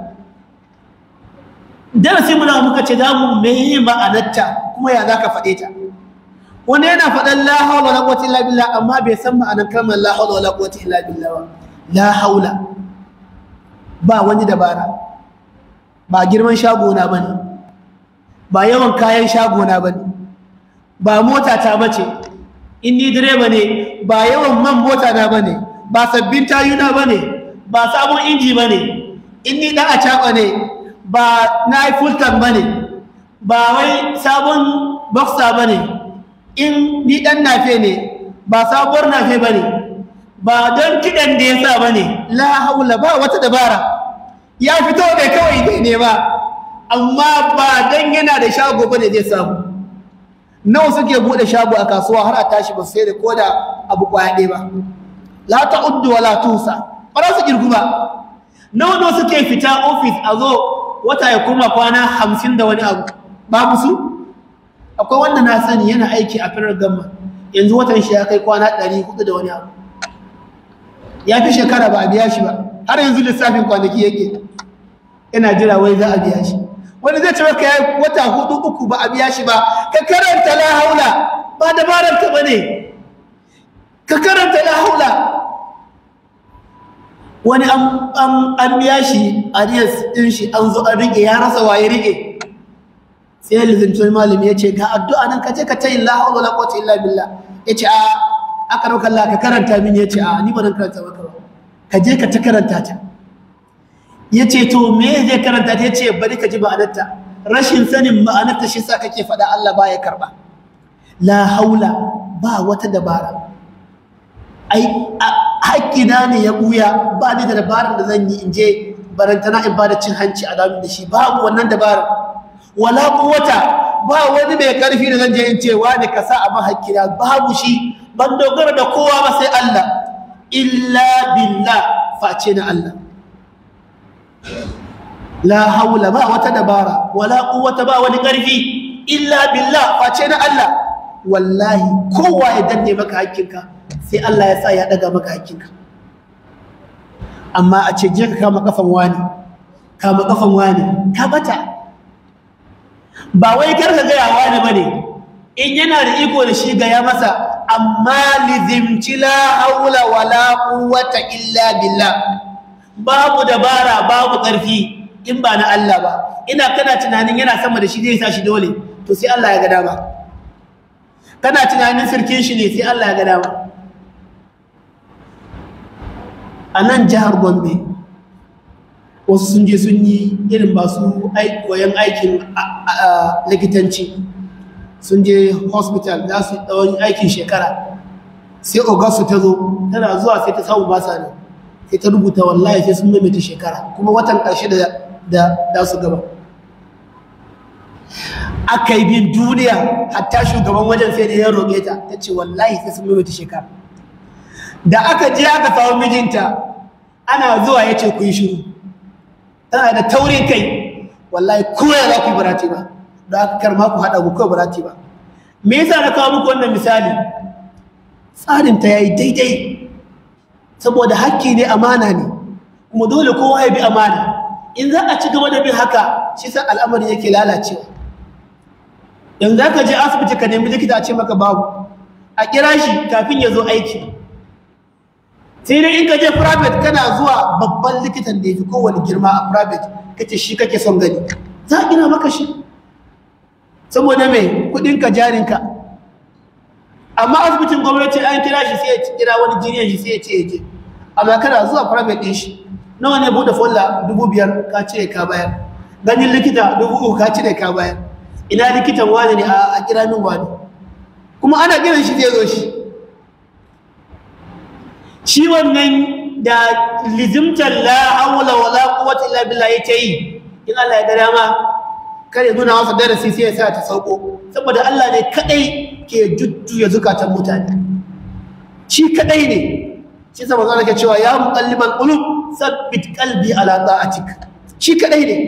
darasi muna muka ce za mu mai ma'anarta kuma ya za ka faɗe ta wani yana faɗan la haula wala quwwata illa billah amma bai san ma'anar kalmar la haula wala quwwata illa billah ba la haula ba wani dabara ba girman shagona bane ba yawan kayan shagona bane ba mota ta bace in ni direba ne ba yawan man mota na bane ba sabbin tayuna bane ba sabon inji ba ne in ni ɗan a ne ba na yi fulton ba ne ba wai sabon boxer ba ne in ni ɗan nafe ne ba sabuwar nafe ba ne ba don kiɗan da ya sa ba ne la haula ba wata dabara ya fito da kawai dai ne ba amma ba don yana da shago ba ne zai samu nawa suke buɗe shago a kasuwa har a tashi ba sai da ko da abu kwaya ɗaya ba la ta uddu wa la tusa ba za su girgu ba nawa nawa suke fita ofis a zo wata ya kuma kwana hamsin da wani abu babu su akwai wanda na sani yana aiki a firar gamma yanzu watan shi ya kai kwana ɗari hudu da wani abu ya fi shekara ba a biya shi ba har yanzu lissafin kwanaki yake yana jira wai za a biya shi wani zai ce maka ya wata hudu uku ba a biya shi ba ka karanta la haula ba dabarar ta bane ka karanta la haula wani an biya shi a din shi an zo an rike ya rasa waye rike sai ya lizinci malami ya ce ga addu'a nan ka je ka tayin la haula la quwwata illa billah ya ce a aka dauka Allah ka karanta mini ya ce a ni ba zan karanta maka ba ka je ka ta karanta ta ya ce to me zai karanta ta ya ce bari ka ji ma'anarta rashin sanin ma'anarta shi sa kake faɗa Allah ba ya karɓa la haula ba wata dabara ai haƙƙina ne ya ɓuya ba ni da dabarar da zan yi in je barantana in ba da cin hanci a damin da shi babu wannan dabarar wala quwwata ba wani mai karfi da zan je in ce wani ka sa abin haƙƙina babu shi ban dogara da kowa ba sai Allah illa billah face na Allah la haula ba wata dabara wala quwwata ba wani karfi illa billah face na Allah wallahi kowa ya danne maka hakkinka sai Allah ya sa ya daga maka hakkinka amma a ce je ka kama kafan wani kama kafan wani ka bata ba wai kar ka gaya wani bane in yana da iko da shi gaya masa amma lizimci la haula wala quwwata illa billah babu dabara babu ƙarfi in ba na Allah ba ina kana tunanin yana sama da shi zai sa shi dole to sai Allah ya ga dama kana tunanin sirkin shi ne sai Allah ya ga dama a nan jihar Gombe wasu sun je sun yi irin ba su koyon aikin likitanci sun je hospital za su tsawon aikin shekara sai ogasu ta zo tana zuwa sai ta samu basa ne sai ta rubuta wallahi sai sun maimaita shekara kuma watan ƙarshe da da su gaba aka yi bin duniya hatta shugaban wajen sai da ya roƙe ta ta ce wallahi sai sun maimaita shekara da aka je aka samu mijinta ana zuwa ya ce ku yi shiru tana da taurin kai wallahi koya za ku yi barati ba da aka karma ku haɗa ku kawai barati ba me yasa na kawo muku wannan misali tsarinta ya yi daidai saboda hakki ne amana ne kuma dole kowa ya bi amana in za a ci gaba da bin haka shi sa al'amari yake lalacewa yanzu za ka je asibiti ka nemi likita a ce maka babu a kira shi kafin ya zo aiki sai dai in ka je private kana zuwa babban likitan da ya fi kowane girma a private kace shi kake son gani za a gina maka shi saboda mai kudinka jarinka amma asibitin gwamnati an kira shi sai ya kira wani jiniyan shi sai ya ce ya je amma kana zuwa private din shi nawa ne bude folla dubu biyar ka cire ka bayar ganin likita dubu uku ka cire ka bayar ina likitan wani ne a kira min wani kuma ana kiran shi zai zo shi shi wannan da lizimtar la hawla wala quwwata illa billah yake yi in Allah ya ga dama kare nuna masa darasi sai ya sa ta sauko saboda Allah ne kadai ke jujjuya zukatan mutane shi kadai ne shi sa manzo ke cewa ya muqallibal qulub sabbit qalbi ala ta'atik shi kadai ne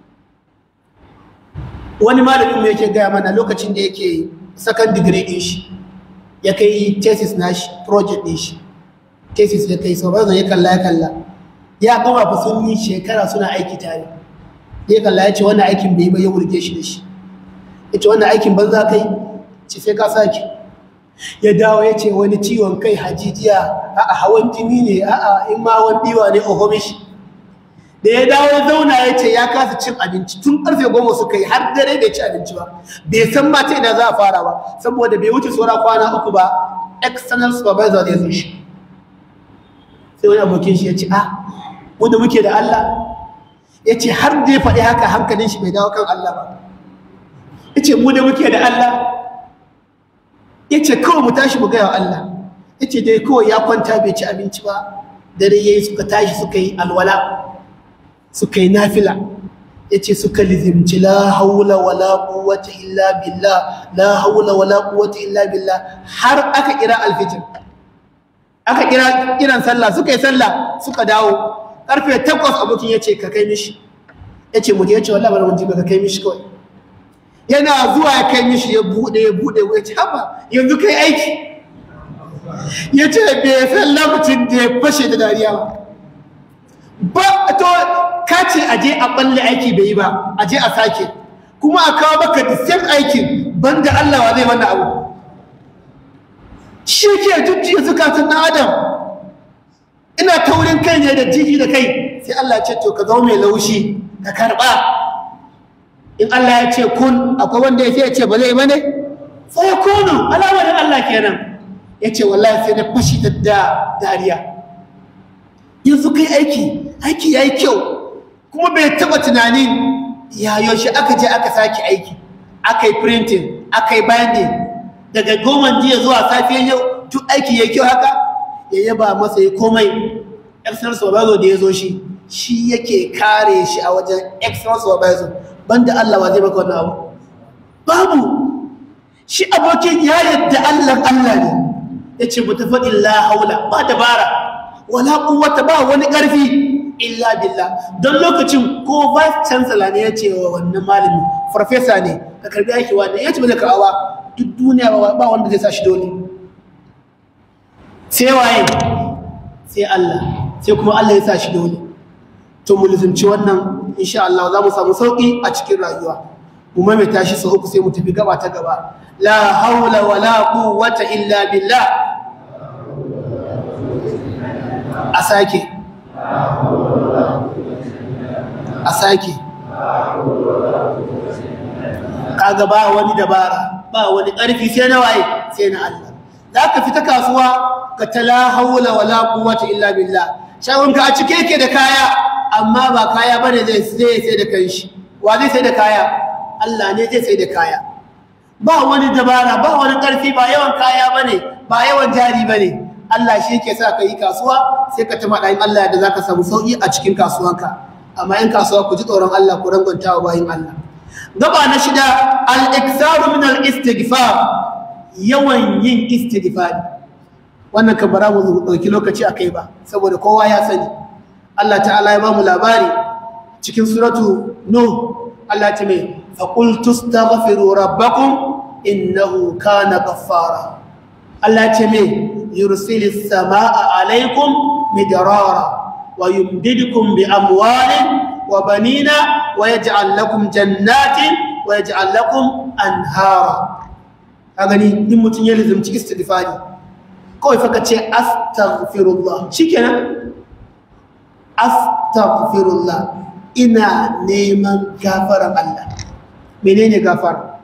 wani malamin mu yake gaya mana lokacin da yake second degree din shi ya kai thesis nashi project din shi thesis ya kai sau ya kalla ya kalla ya gama fa sun yi shekara suna aiki tare ya kalla ya ce wannan aikin bai yi ba ya wurge shi da shi ya ce wannan aikin banza kai ce sai ka sake ya dawo ya ce wani ciwon kai hajijiya a hawan jini ne a in ma hawan biwa ne ohomishi da ya dawo ya zauna ya ce ya kasa cin abinci tun karfe goma suka yi har dare bai ci abinci ba bai san ma ta ina za a fara ba saboda bai wuce saura kwana uku ba external supervisor zai zo shi sai wani abokin shi ya ce ah mu da muke da Allah ya ce har da ya faɗi haka hankalin shi bai dawo kan Allah ba ya ce mu da muke da Allah ya ce kawai mu tashi mu gaya wa Allah ya ce dai kawai ya kwanta bai ci abinci ba dare ya yi suka tashi suka yi alwala suka yi nafila ya ce suka lizimci la haula wala quwwata illa billah la haula wala quwwata illa billah har aka kira alfijir aka kira kiran sallah suka yi sallah suka dawo karfe takwas abokin ya ce ka kai mishi ya ce mu je ya ce wallahi bari mun ji ka kai mishi kawai yana zuwa ya kai mishi ya bude ya bude ya ce haba yanzu kai aiki ya ce bai san lokacin da ya fashe da dariya ba ba to ka ce a je a balle aiki bai yi ba a je a sake kuma a kawo maka the same aikin banda Allah wa zai wannan abu shi ke jujjuya zukatun ɗan adam ina taurin kai ne da jiji da kai sai Allah ya ce to ka zama mai laushi ka karɓa in Allah ya ce kun akwai wanda ya ce ya ce ba zai bane sai ya kunu alamarin Allah kenan ya ce wallahi sai na fashi da dariya yanzu kai aiki aiki ya yi kyau kuma bai taɓa tunanin ya yaushe aka je aka sake aiki aka yi printing aka yi binding daga goma jiya zuwa safiyan yau duk aiki ya kyau haka ya yaba masa ya komai excellence supervisor da ya zo shi shi yake kare shi a wajen excellence supervisor banda Allah wa zai maka wannan abu babu shi abokin ya yadda Allah Allah ne ya ce mu tafi illa haula ba dabara wala quwwata ba wani ƙarfi illa billah don lokacin ko vice chancellor ne ya ce wa wannan malami farfesa ne ka karbi aiki wa ya ce ba zai karɓa duk duniya ba wanda zai sa shi dole sai waye sai Allah sai kuma Allah ya sa shi dole to mu lizumci wannan insha Allah za mu samu sauki a cikin rayuwa mu maimaita shi sau uku sai mu tafi gaba ta gaba la haula wala quwwata illa billah a sake a sake kaga ba wani dabara ba wani ƙarfi sai na waye sai na Allah za ka fita kasuwa ka ta la haula wala quwwata illa billah shagonka a cike yake da kaya amma ba kaya bane zai sai sai da kanshi wa zai sai da kaya Allah ne zai sai da kaya ba wani dabara ba wani ƙarfi ba yawan kaya bane ba yawan jari bane Allah shi yake sa ka yi kasuwa sai ka tama ɗayin Allah da zaka samu sauƙi a cikin kasuwanka amma in kasuwa ku ji tsoron Allah ku rangwanta wa bayin Allah gaba na shida al-iksaru min al-istighfar yawan yin istighfar wannan kan bara mu dauki lokaci akai ba saboda kowa ya sani Allah ta'ala ya ba mu labari cikin suratu nuh Allah ta mai fa qul tastaghfiru rabbakum innahu kana ghaffara Allah ce mai yursilis samaa alaikum midrara wa yumdidukum bi amwalin وبنين ويجعل لكم جنات ويجعل لكم أنهارا أغني دي متن يلزم تي استغفاري كوي فكا أستغفر الله شكرا أستغفر الله إنا نيمان غفر الله menene gafara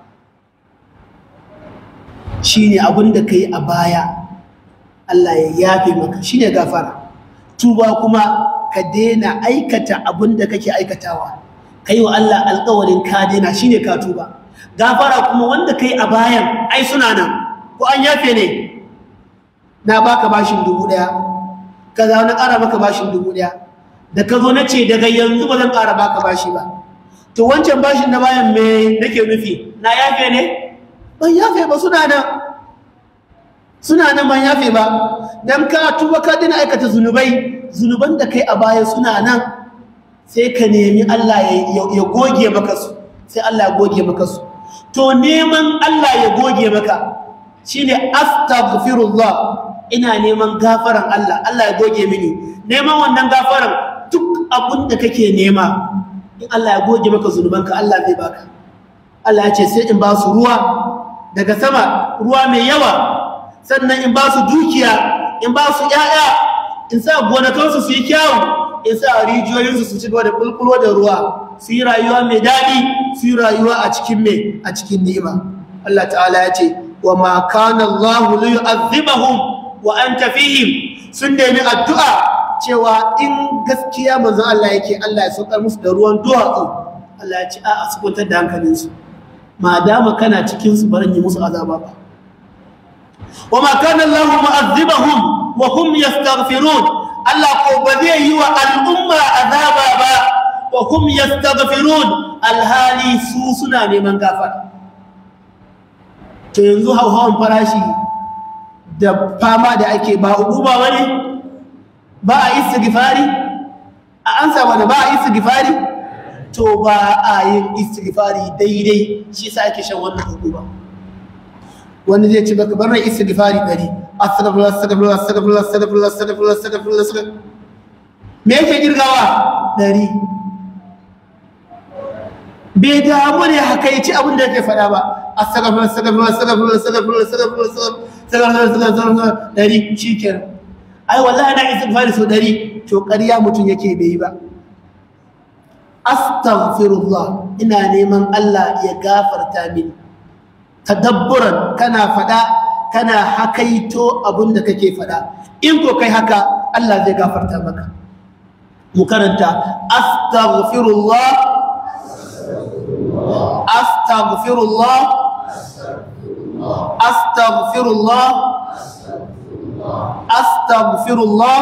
shine abin da kai a baya Allah ya yafe maka shine gafara tuba kuma ka daina aikata abin da kake aikatawa kai wa Allah alƙawarin ka daina shine ka tuba gafara kuma wanda kai a bayan ai suna nan ko an yafe ne na baka bashin dubu ɗaya ka za na ƙara maka bashin dubu ɗaya da ka zo na ce daga yanzu ba zan ƙara baka bashi ba to wancan bashin na bayan me nake nufi na yafe ne ban yafe ba suna nan suna nan ban yafe ba dan ka tuba ka dina aikata zunubai zunuban da kai a baya suna nan sai ka nemi Allah ya goge maka su sai Allah ya goge maka su to neman Allah ya goge maka shine astaghfirullah ina neman gafaran Allah Allah ya goge mini neman wannan gafaran duk abin da kake nema in Allah ya goge maka zunubanka Allah zai baka Allah ya ce sai in ba su ruwa daga sama ruwa mai yawa sannan in ba su dukiya in ba su ƴaƴa in sa gonakansu su yi kyawu in sa rijiyoyinsu su ci gaba da bulbulo da ruwa su yi rayuwa mai daɗi su yi rayuwa a cikin mai a cikin ni'ima Allah ta'ala ya ce wa ma kana Allah li yu'adhibahum wa anta fihim sun nemi addu'a cewa in gaskiya manzon Allah yake Allah ya saukar musu da ruwan duwatsu Allah ya ce a su kwantar da hankalinsu ma dama kana cikin su barin yi musu azaba ba wa ma kana Allah mu'azzibahum wa hum yastaghfirun Allah ko ba zai yi wa al'umma azaba ba wa hum yastaghfirun alhali su suna neman gafara to yanzu hauhawan farashi da fama da ake ba hukuma bane ba a istighfari a an saba da ba a istighfari to ba a yin istighfari daidai shi yasa ake shan wannan hukuma wani zai ci baka bar mai istighfari dari astaghfirullah astaghfirullah astaghfirullah astaghfirullah astaghfirullah astaghfirullah astaghfirullah me yake girgawa dari bai damu ne haka yi ci abin da yake faɗa ba astaghfirullah astaghfirullah astaghfirullah astaghfirullah astaghfirullah astaghfirullah astaghfirullah dari shikenan ai wallahi na istighfari so dari to ƙarya mutum yake bai yi ba astaghfirullah ina neman Allah ya gafarta mini tadabburan kana fada kana hakaito abin da kake fada in ko kai haka Allah zai gafarta maka mu karanta astaghfirullah astaghfirullah astaghfirullah astaghfirullah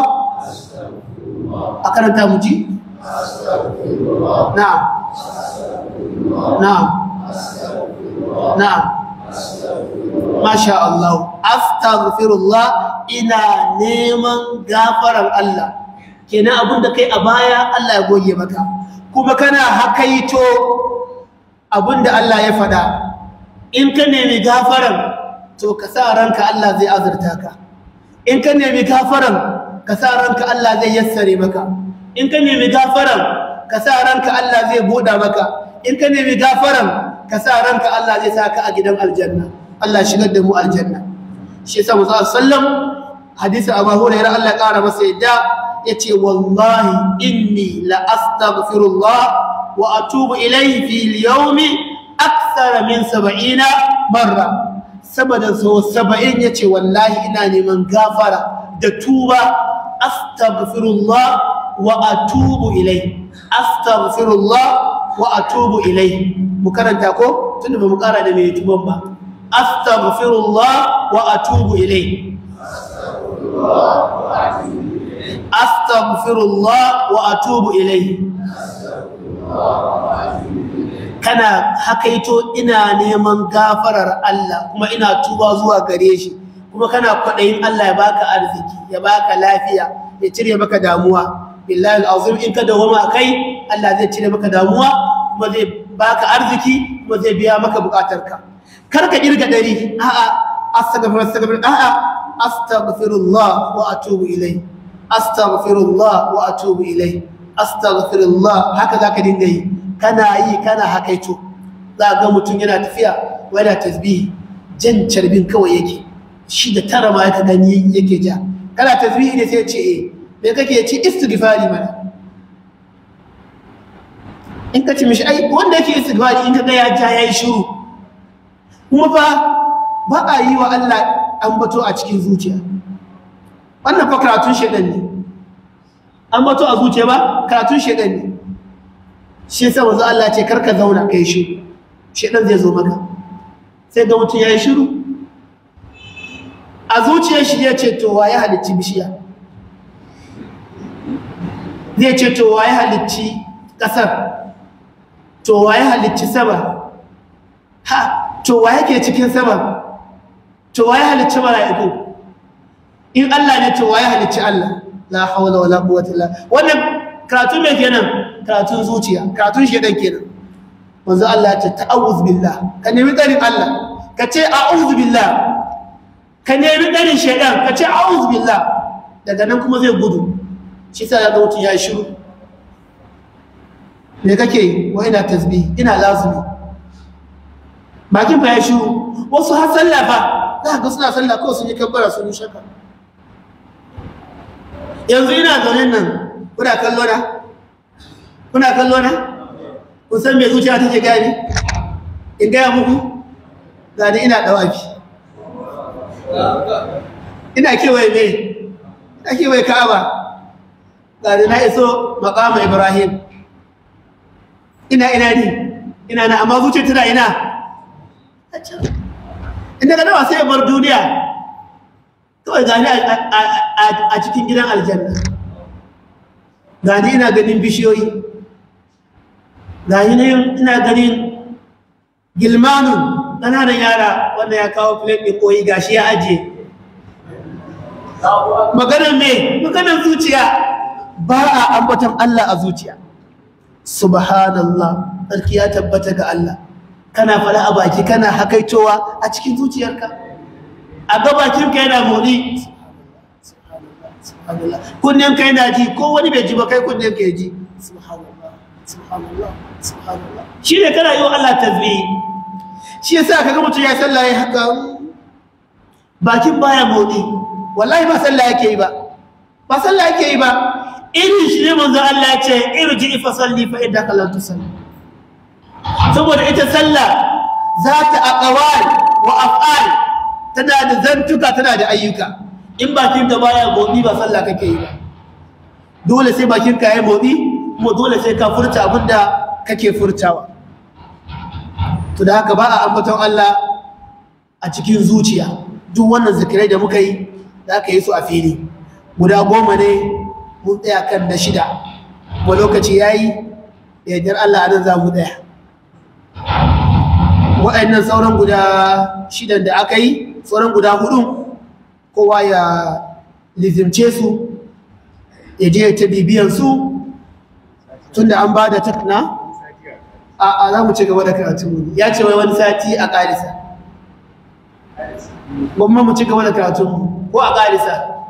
a karanta mu ji na'am na'am na'am masha Allah astaghfirullah ina neman gafaran Allah kenan abin da kai a baya Allah ya goge maka kuma kana hakaito abin da Allah ya faɗa in ka nemi gafaran to ka sa ranka Allah zai azurta ka in ka nemi gafaran ka sa ranka Allah zai yassare maka in ka nemi gafaran ka sa ranka Allah zai buɗa maka in ka nemi gafaran ka sa ranka Allah zai saka a gidan aljanna Allah shigar da mu aljanna shi yasa Musa sallam hadisi Abu Hurairah Allah ya kara masa yadda yace wallahi inni la astaghfirullah wa atubu ilayhi fil yawmi akthar min 70 marra saboda so 70 yace wallahi ina neman gafara da tuba astaghfirullah wa atubu ilayhi astaghfirullah wa atubu ilayhi mu karanta ko tunda ba mu kara da mai tuban ba astaghfirullah wa atubu ilayhi astaghfirullah wa atubu ilayhi kana hakaito ina neman gafarar Allah kuma ina tuba zuwa gare shi kuma kana kwadayin Allah ya baka arziki ya baka lafiya ya cire maka damuwa billahi alazim in ka dawama kai Allah zai cire maka damuwa kuma zai baka arziki kuma zai biya maka bukatarka kar ka kirga dari a'a astaghfirullah astaghfirullah a'a astaghfirullah wa atubu ilayhi astaghfirullah wa atubu ilai astaghfirullah haka zaka dinga yi kana yi kana hakaito za ga mutum yana tafiya wa yana tasbihi jan carbin kawai yake shi da tara ma yaka gani yake ja kana tasbihi ne sai ce eh me kake ci istighfari mana in ka ci mishi ai wanda yake istighfari in ka ga ya ja yayi shiru kuma fa ba a yi wa Allah ambato a cikin zuciya wannan fa karatun shedan ne an bato a zuciya ba karatun shedan ne shi yasa manzo Allah ce karka zauna kai shi shedan zai zo maka sai ga mutum yayi shiru a zuciyar shi ya ce to waye halicci bishiya zai ce to waye halicci kasar to waye halicci sama ha to waye ke cikin sama to waye halicci mala'iku in Allah ne to waye halicci Allah la hawla wala quwwata illa wannan karatun me kenan karatun zuciya karatun shedan kenan manzo Allah ya ce ta'awuz billah ka nemi tsarin Allah ka ce a'udhu billah ka nemi tsarin shedan ka ce a'udhu billah daga nan kuma zai gudu shi sa ya ga mutum ya shiru me kake yi wa ina tasbih ina lazumi bakin fa ya shiru wasu har sallah fa za ga suna sallah kawai sun yi kabbara sun yi shaka yanzu ina zaune nan kuna kallo na kuna kallo na kun san me zuciya take gani in gaya muku gani ina dawafi ina kewaye me ina kewaye ka'aba gari na iso makama ibrahim ina ina ne ina na amma zuciya tana ina a can inda ga nawa sai ya bar duniya kawai gani a cikin gidan aljanna gani ina ganin bishiyoyi gani ina ganin gilmanun ƙananan yara wanda ya kawo plate ɗin koyi gashi ya ajiye maganar me maganar zuciya ba a ambatan Allah a zuciya subhanallah sarki ya tabbata ga Allah kana fara a baki kana hakaitowa a cikin zuciyarka a ga bakinka yana motsi kunnen kai na ji ko wani bai ji ba kai kunnen ka ji subhanallah subhanallah subhanallah shi ne kana yi wa Allah tasbih shi yasa kaga mutum ya sallah ya haka bakin baya motsi wallahi ba sallah yake yi ba ba sallah yake yi ba irin shi ne manzo Allah ya ce irji fa salli fa innaka lam tusalli saboda ita sallah za ta aqwal wa af'al tana da zantuka tana da ayyuka in bakin ka baya motsi ba sallah kake yi ba dole sai bakin ka yayi motsi kuma dole sai ka furta abinda kake furtawa to da haka ba a ambaton Allah a cikin zuciya duk wannan zikirai da muka yi za ka yi su a fili guda goma ne mun tsaya kan na shida kuma lokaci ya yi da yardar Allah a nan za mu tsaya waɗannan sauran guda shidan da aka yi sauran guda hudu kowa ya lizimce su ya je ta bibiyan su tun da an ba da takna a za mu ci gaba da karatun mu ya ce wai wani sati a ƙarisa gwamma mu ci gaba da karatun mu ko a ƙarisa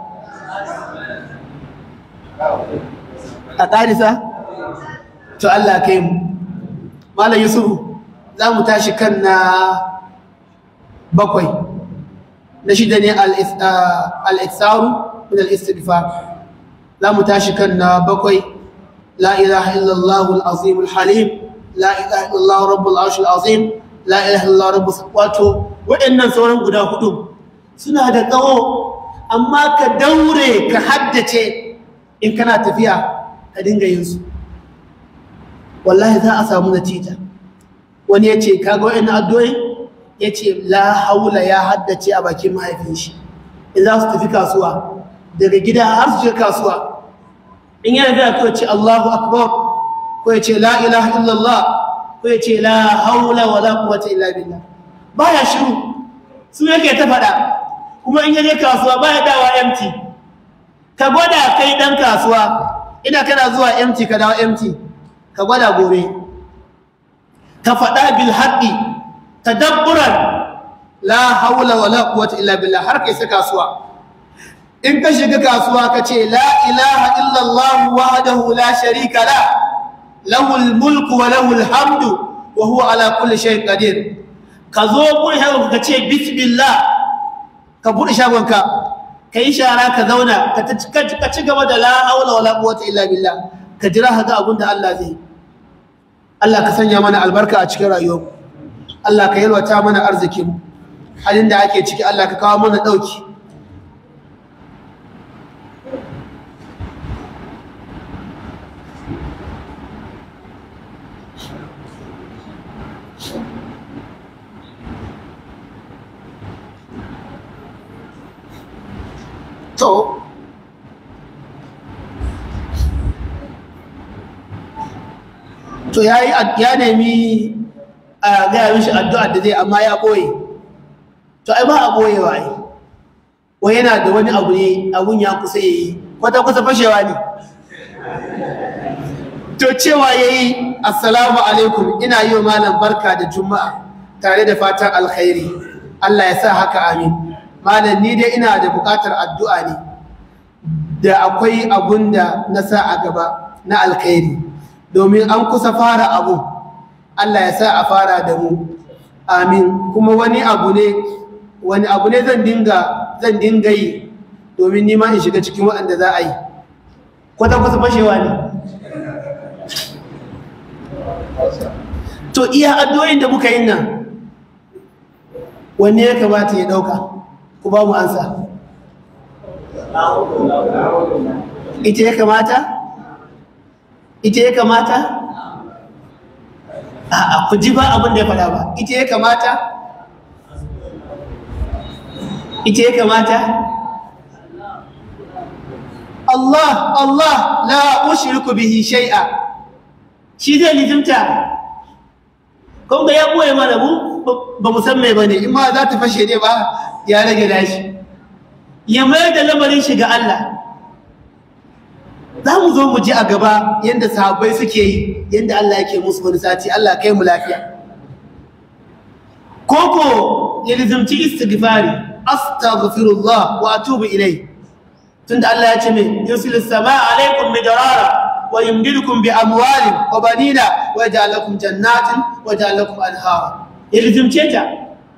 a ƙarisa to Allah kai mu malam yusufu za mu tashi kan na bakwai na shida ne al-iksaru min al-istighfar za mu tashi kan na bakwai la ilaha illallah al-azim al-halim la ilaha illallah rabbul arsh al-azim la ilaha illallah rabbus wato waɗannan sauran guda hudu suna da tsawo amma ka daure ka haddace in kana tafiya ka dinga yin su wallahi za a samu natija wani ya ce kaga wa'in addu'o'i ya ce la haula ya haddace a bakin mahaifin shi in za su tafi kasuwa daga gida har su je kasuwa in yana da ko ce Allahu akbar ko ya ce la ilaha illallah ko ya ce la haula wa la quwwata illa billah baya shiru su yake ta faɗa kuma in yaje kasuwa baya dawa empty ka gwada kai dan kasuwa ina kana zuwa empty ka dawo empty ka gwada gobe ka faɗa bil haqqi tadabburan la haula wala quwwata illa billah har kai sai kasuwa in ka shiga kasuwa ka ce la ilaha illa allah wahdahu la sharika la lahul mulku wa lahul hamdu wa huwa ala kulli shay'in qadir ka zo gurin hawo ka ce bismillah ka buɗe shagonka ka yi shara ka zauna ka ci gaba da la haula wala quwwata illa billah ka jira ka ga abin da Allah zai Allah ka sanya mana albarka a cikin rayuwar Allah ka yalwata mana arzikin halin da ake ciki Allah ka kawo mana dauki to to ya yi ya nemi a gaya mishi addu'ar da zai amma ya ɓoye to ai ba a ɓoye wa yi wa yana da wani abu ne abun ya kusa ya yi kwata kusa fashewa ne to cewa ya yi assalamu alaikum ina yi wa malam barka da juma'a tare da fatan alkhairi Allah ya sa haka amin malam ni dai ina da buƙatar addu'a ne da akwai abun da na sa a gaba na alkhairi domin an kusa fara abu Allah ya sa a fara da mu amin kuma wani abu ne wani abu ne zan dinga zan dinga yi domin nima in shiga cikin waɗanda za a yi kwata kusa fashewa ne to iya addu'o'in da muka yi nan wanne ya kamata ya ɗauka ku ba mu ansa ita ya kamata ita ya kamata a ku ji ba abin da ya faɗa ba ita ya kamata ita ya kamata Allah Allah la ushriku bihi shay'a shi zai lizimta kun ga ya boye mana mu ba mu san me bane in ma za ta fashe ne ba ya rage dashi ya mayar da lamarin shi ga Allah za mu zo mu ji a gaba yadda sahabbai suke yi yadda Allah yake musu wani sati Allah kai mu lafiya koko ya lizimci istighfari astaghfirullah wa atubu ilai tunda Allah ya ce min yusilis samaa alaikum midrara wa yumdidukum bi amwalin wa banina wa yaj'al lakum jannatin wa yaj'al lakum anhara ya lizimce ta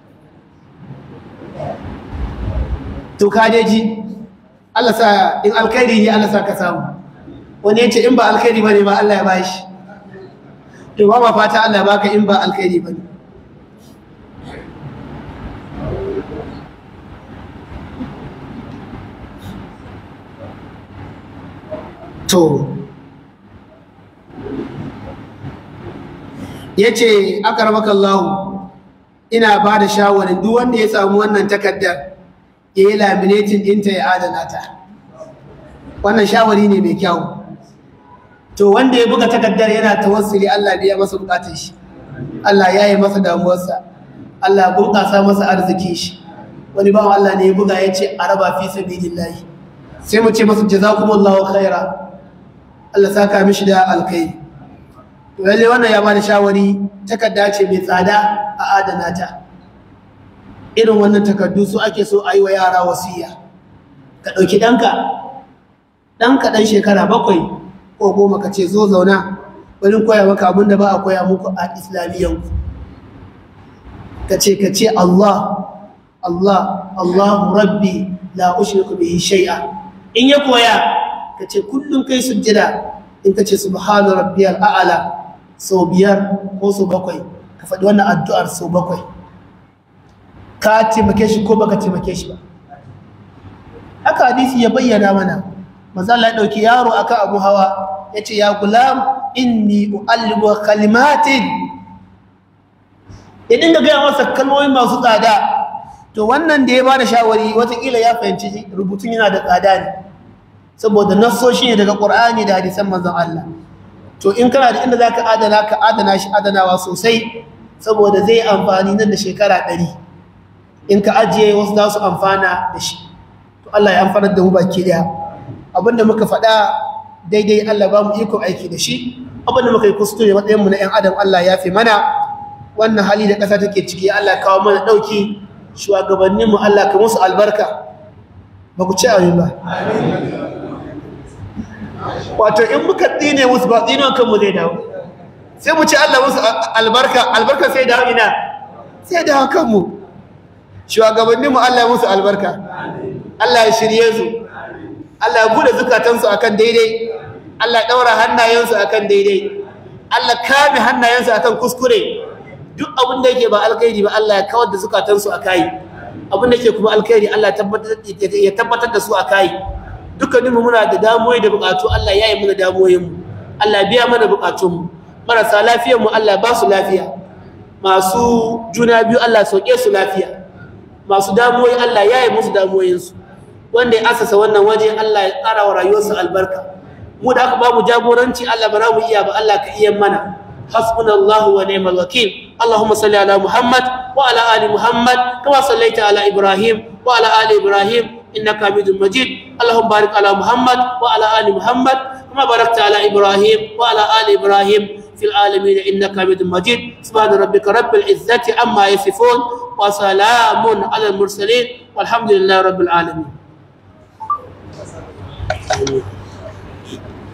to ka ji Allah sa in alkhairi ne Allah sa ka samu wani yace in ba alkhairi bane ba Allah ya bashi to ba ma fata Allah ya baka in ba alkhairi bane to yace akaramakallahu ina ba da shawarin duk wanda ya samu wannan takaddar ya yi laminatin ɗinta ya adana ta wannan shawari ne mai kyau to wanda ya buga takaddar yana tawassuli Allah biya masa bukatun shi Allah ya yi masa damuwarsa Allah bunƙasa masa arzikin shi wani bawan Allah ne ya buga ya ce a raba fi sabilillahi sai mu ce masa jazakumullahu khaira Allah saka mishi da alkhairi to lalle wannan ya bada shawari takarda ce mai tsada a adana ta irin wannan takardu su ake so a yi wa yara wasiya ka ɗauki ɗanka ɗanka ɗan shekara bakwai ko goma ka ce zo zauna wani koya maka abin da ba a koya muku a islamiyyanku ka ce ka ce Allah Allah Allahu Rabbi la ushriku bihi shay'a in ya koya ka ce kullum kai sujjada in ka ce subhana rabbiyal a'la sau biyar ko sau bakwai ka faɗi wannan addu'ar sau bakwai ka taimake shi ko baka taimake shi ba haka hadisi ya bayyana mana manzo Allah ya dauki yaro akan abu hawa yace ya gulam inni uallimu kalimatin ya dinga gaya masa kalmomi masu tsada to wannan da ya bada shawari watakila ya fahimci rubutun yana da tsada ne saboda nassoshi ne daga Qur'ani da hadisan manzon Allah to in kana da inda zaka adana ka adana shi adanawa sosai saboda zai amfani nan da shekara ɗari. in ka ajiye wasu za su amfana da shi to Allah ya amfanar da mu baki daya abinda muka faɗa daidai Allah ba mu iko aiki da shi abinda muka yi kuskure matsayin mu na ƴan adam Allah ya fi mana wannan hali da ƙasa take ciki Allah kawo mana ɗauki shugabannin mu Allah ka musu albarka ba ku ci amin ba wato in muka tsine musu ba tsinon kanmu zai dawo sai mu ci Allah musu albarka albarka sai dawo ina sai dawo kanmu shugabanninmu Allah ya musu albarka Allah ya shirye su Allah ya bude zukatansu akan daidai Allah ya daura hannayensu akan daidai Allah kame hannayensu akan kuskure duk abin da yake ba alkhairi ba Allah ya kawar da zukatansu akai abin da yake kuma alkhairi Allah ya tabbatar da su akai dukkaninmu muna da damuwoyi da bukatu Allah ya yi mana damuwoyinmu Allah biya mana bukatunmu marasa lafiyarmu Allah ba su lafiya masu juna biyu Allah sauke su lafiya masu damuwoyi Allah ya yi musu damuwoyinsu wanda ya asasa wannan waje Allah ya ƙara wa rayuwarsu albarka mu da aka ba mu jagoranci Allah ba za mu iya ba Allah ka iya mana hasbunallahu wa ni'mal wakil اللهم صل على محمد وعلى ال محمد كما صليت على ابراهيم وعلى ال ابراهيم انك حميد مجيد اللهم بارك على محمد وعلى ال محمد كما باركت على ابراهيم وعلى ال ابراهيم في العالمين انك حميد مجيد سبحان ربك رب العزه عما يصفون وسلام على المرسلين والحمد لله رب العالمين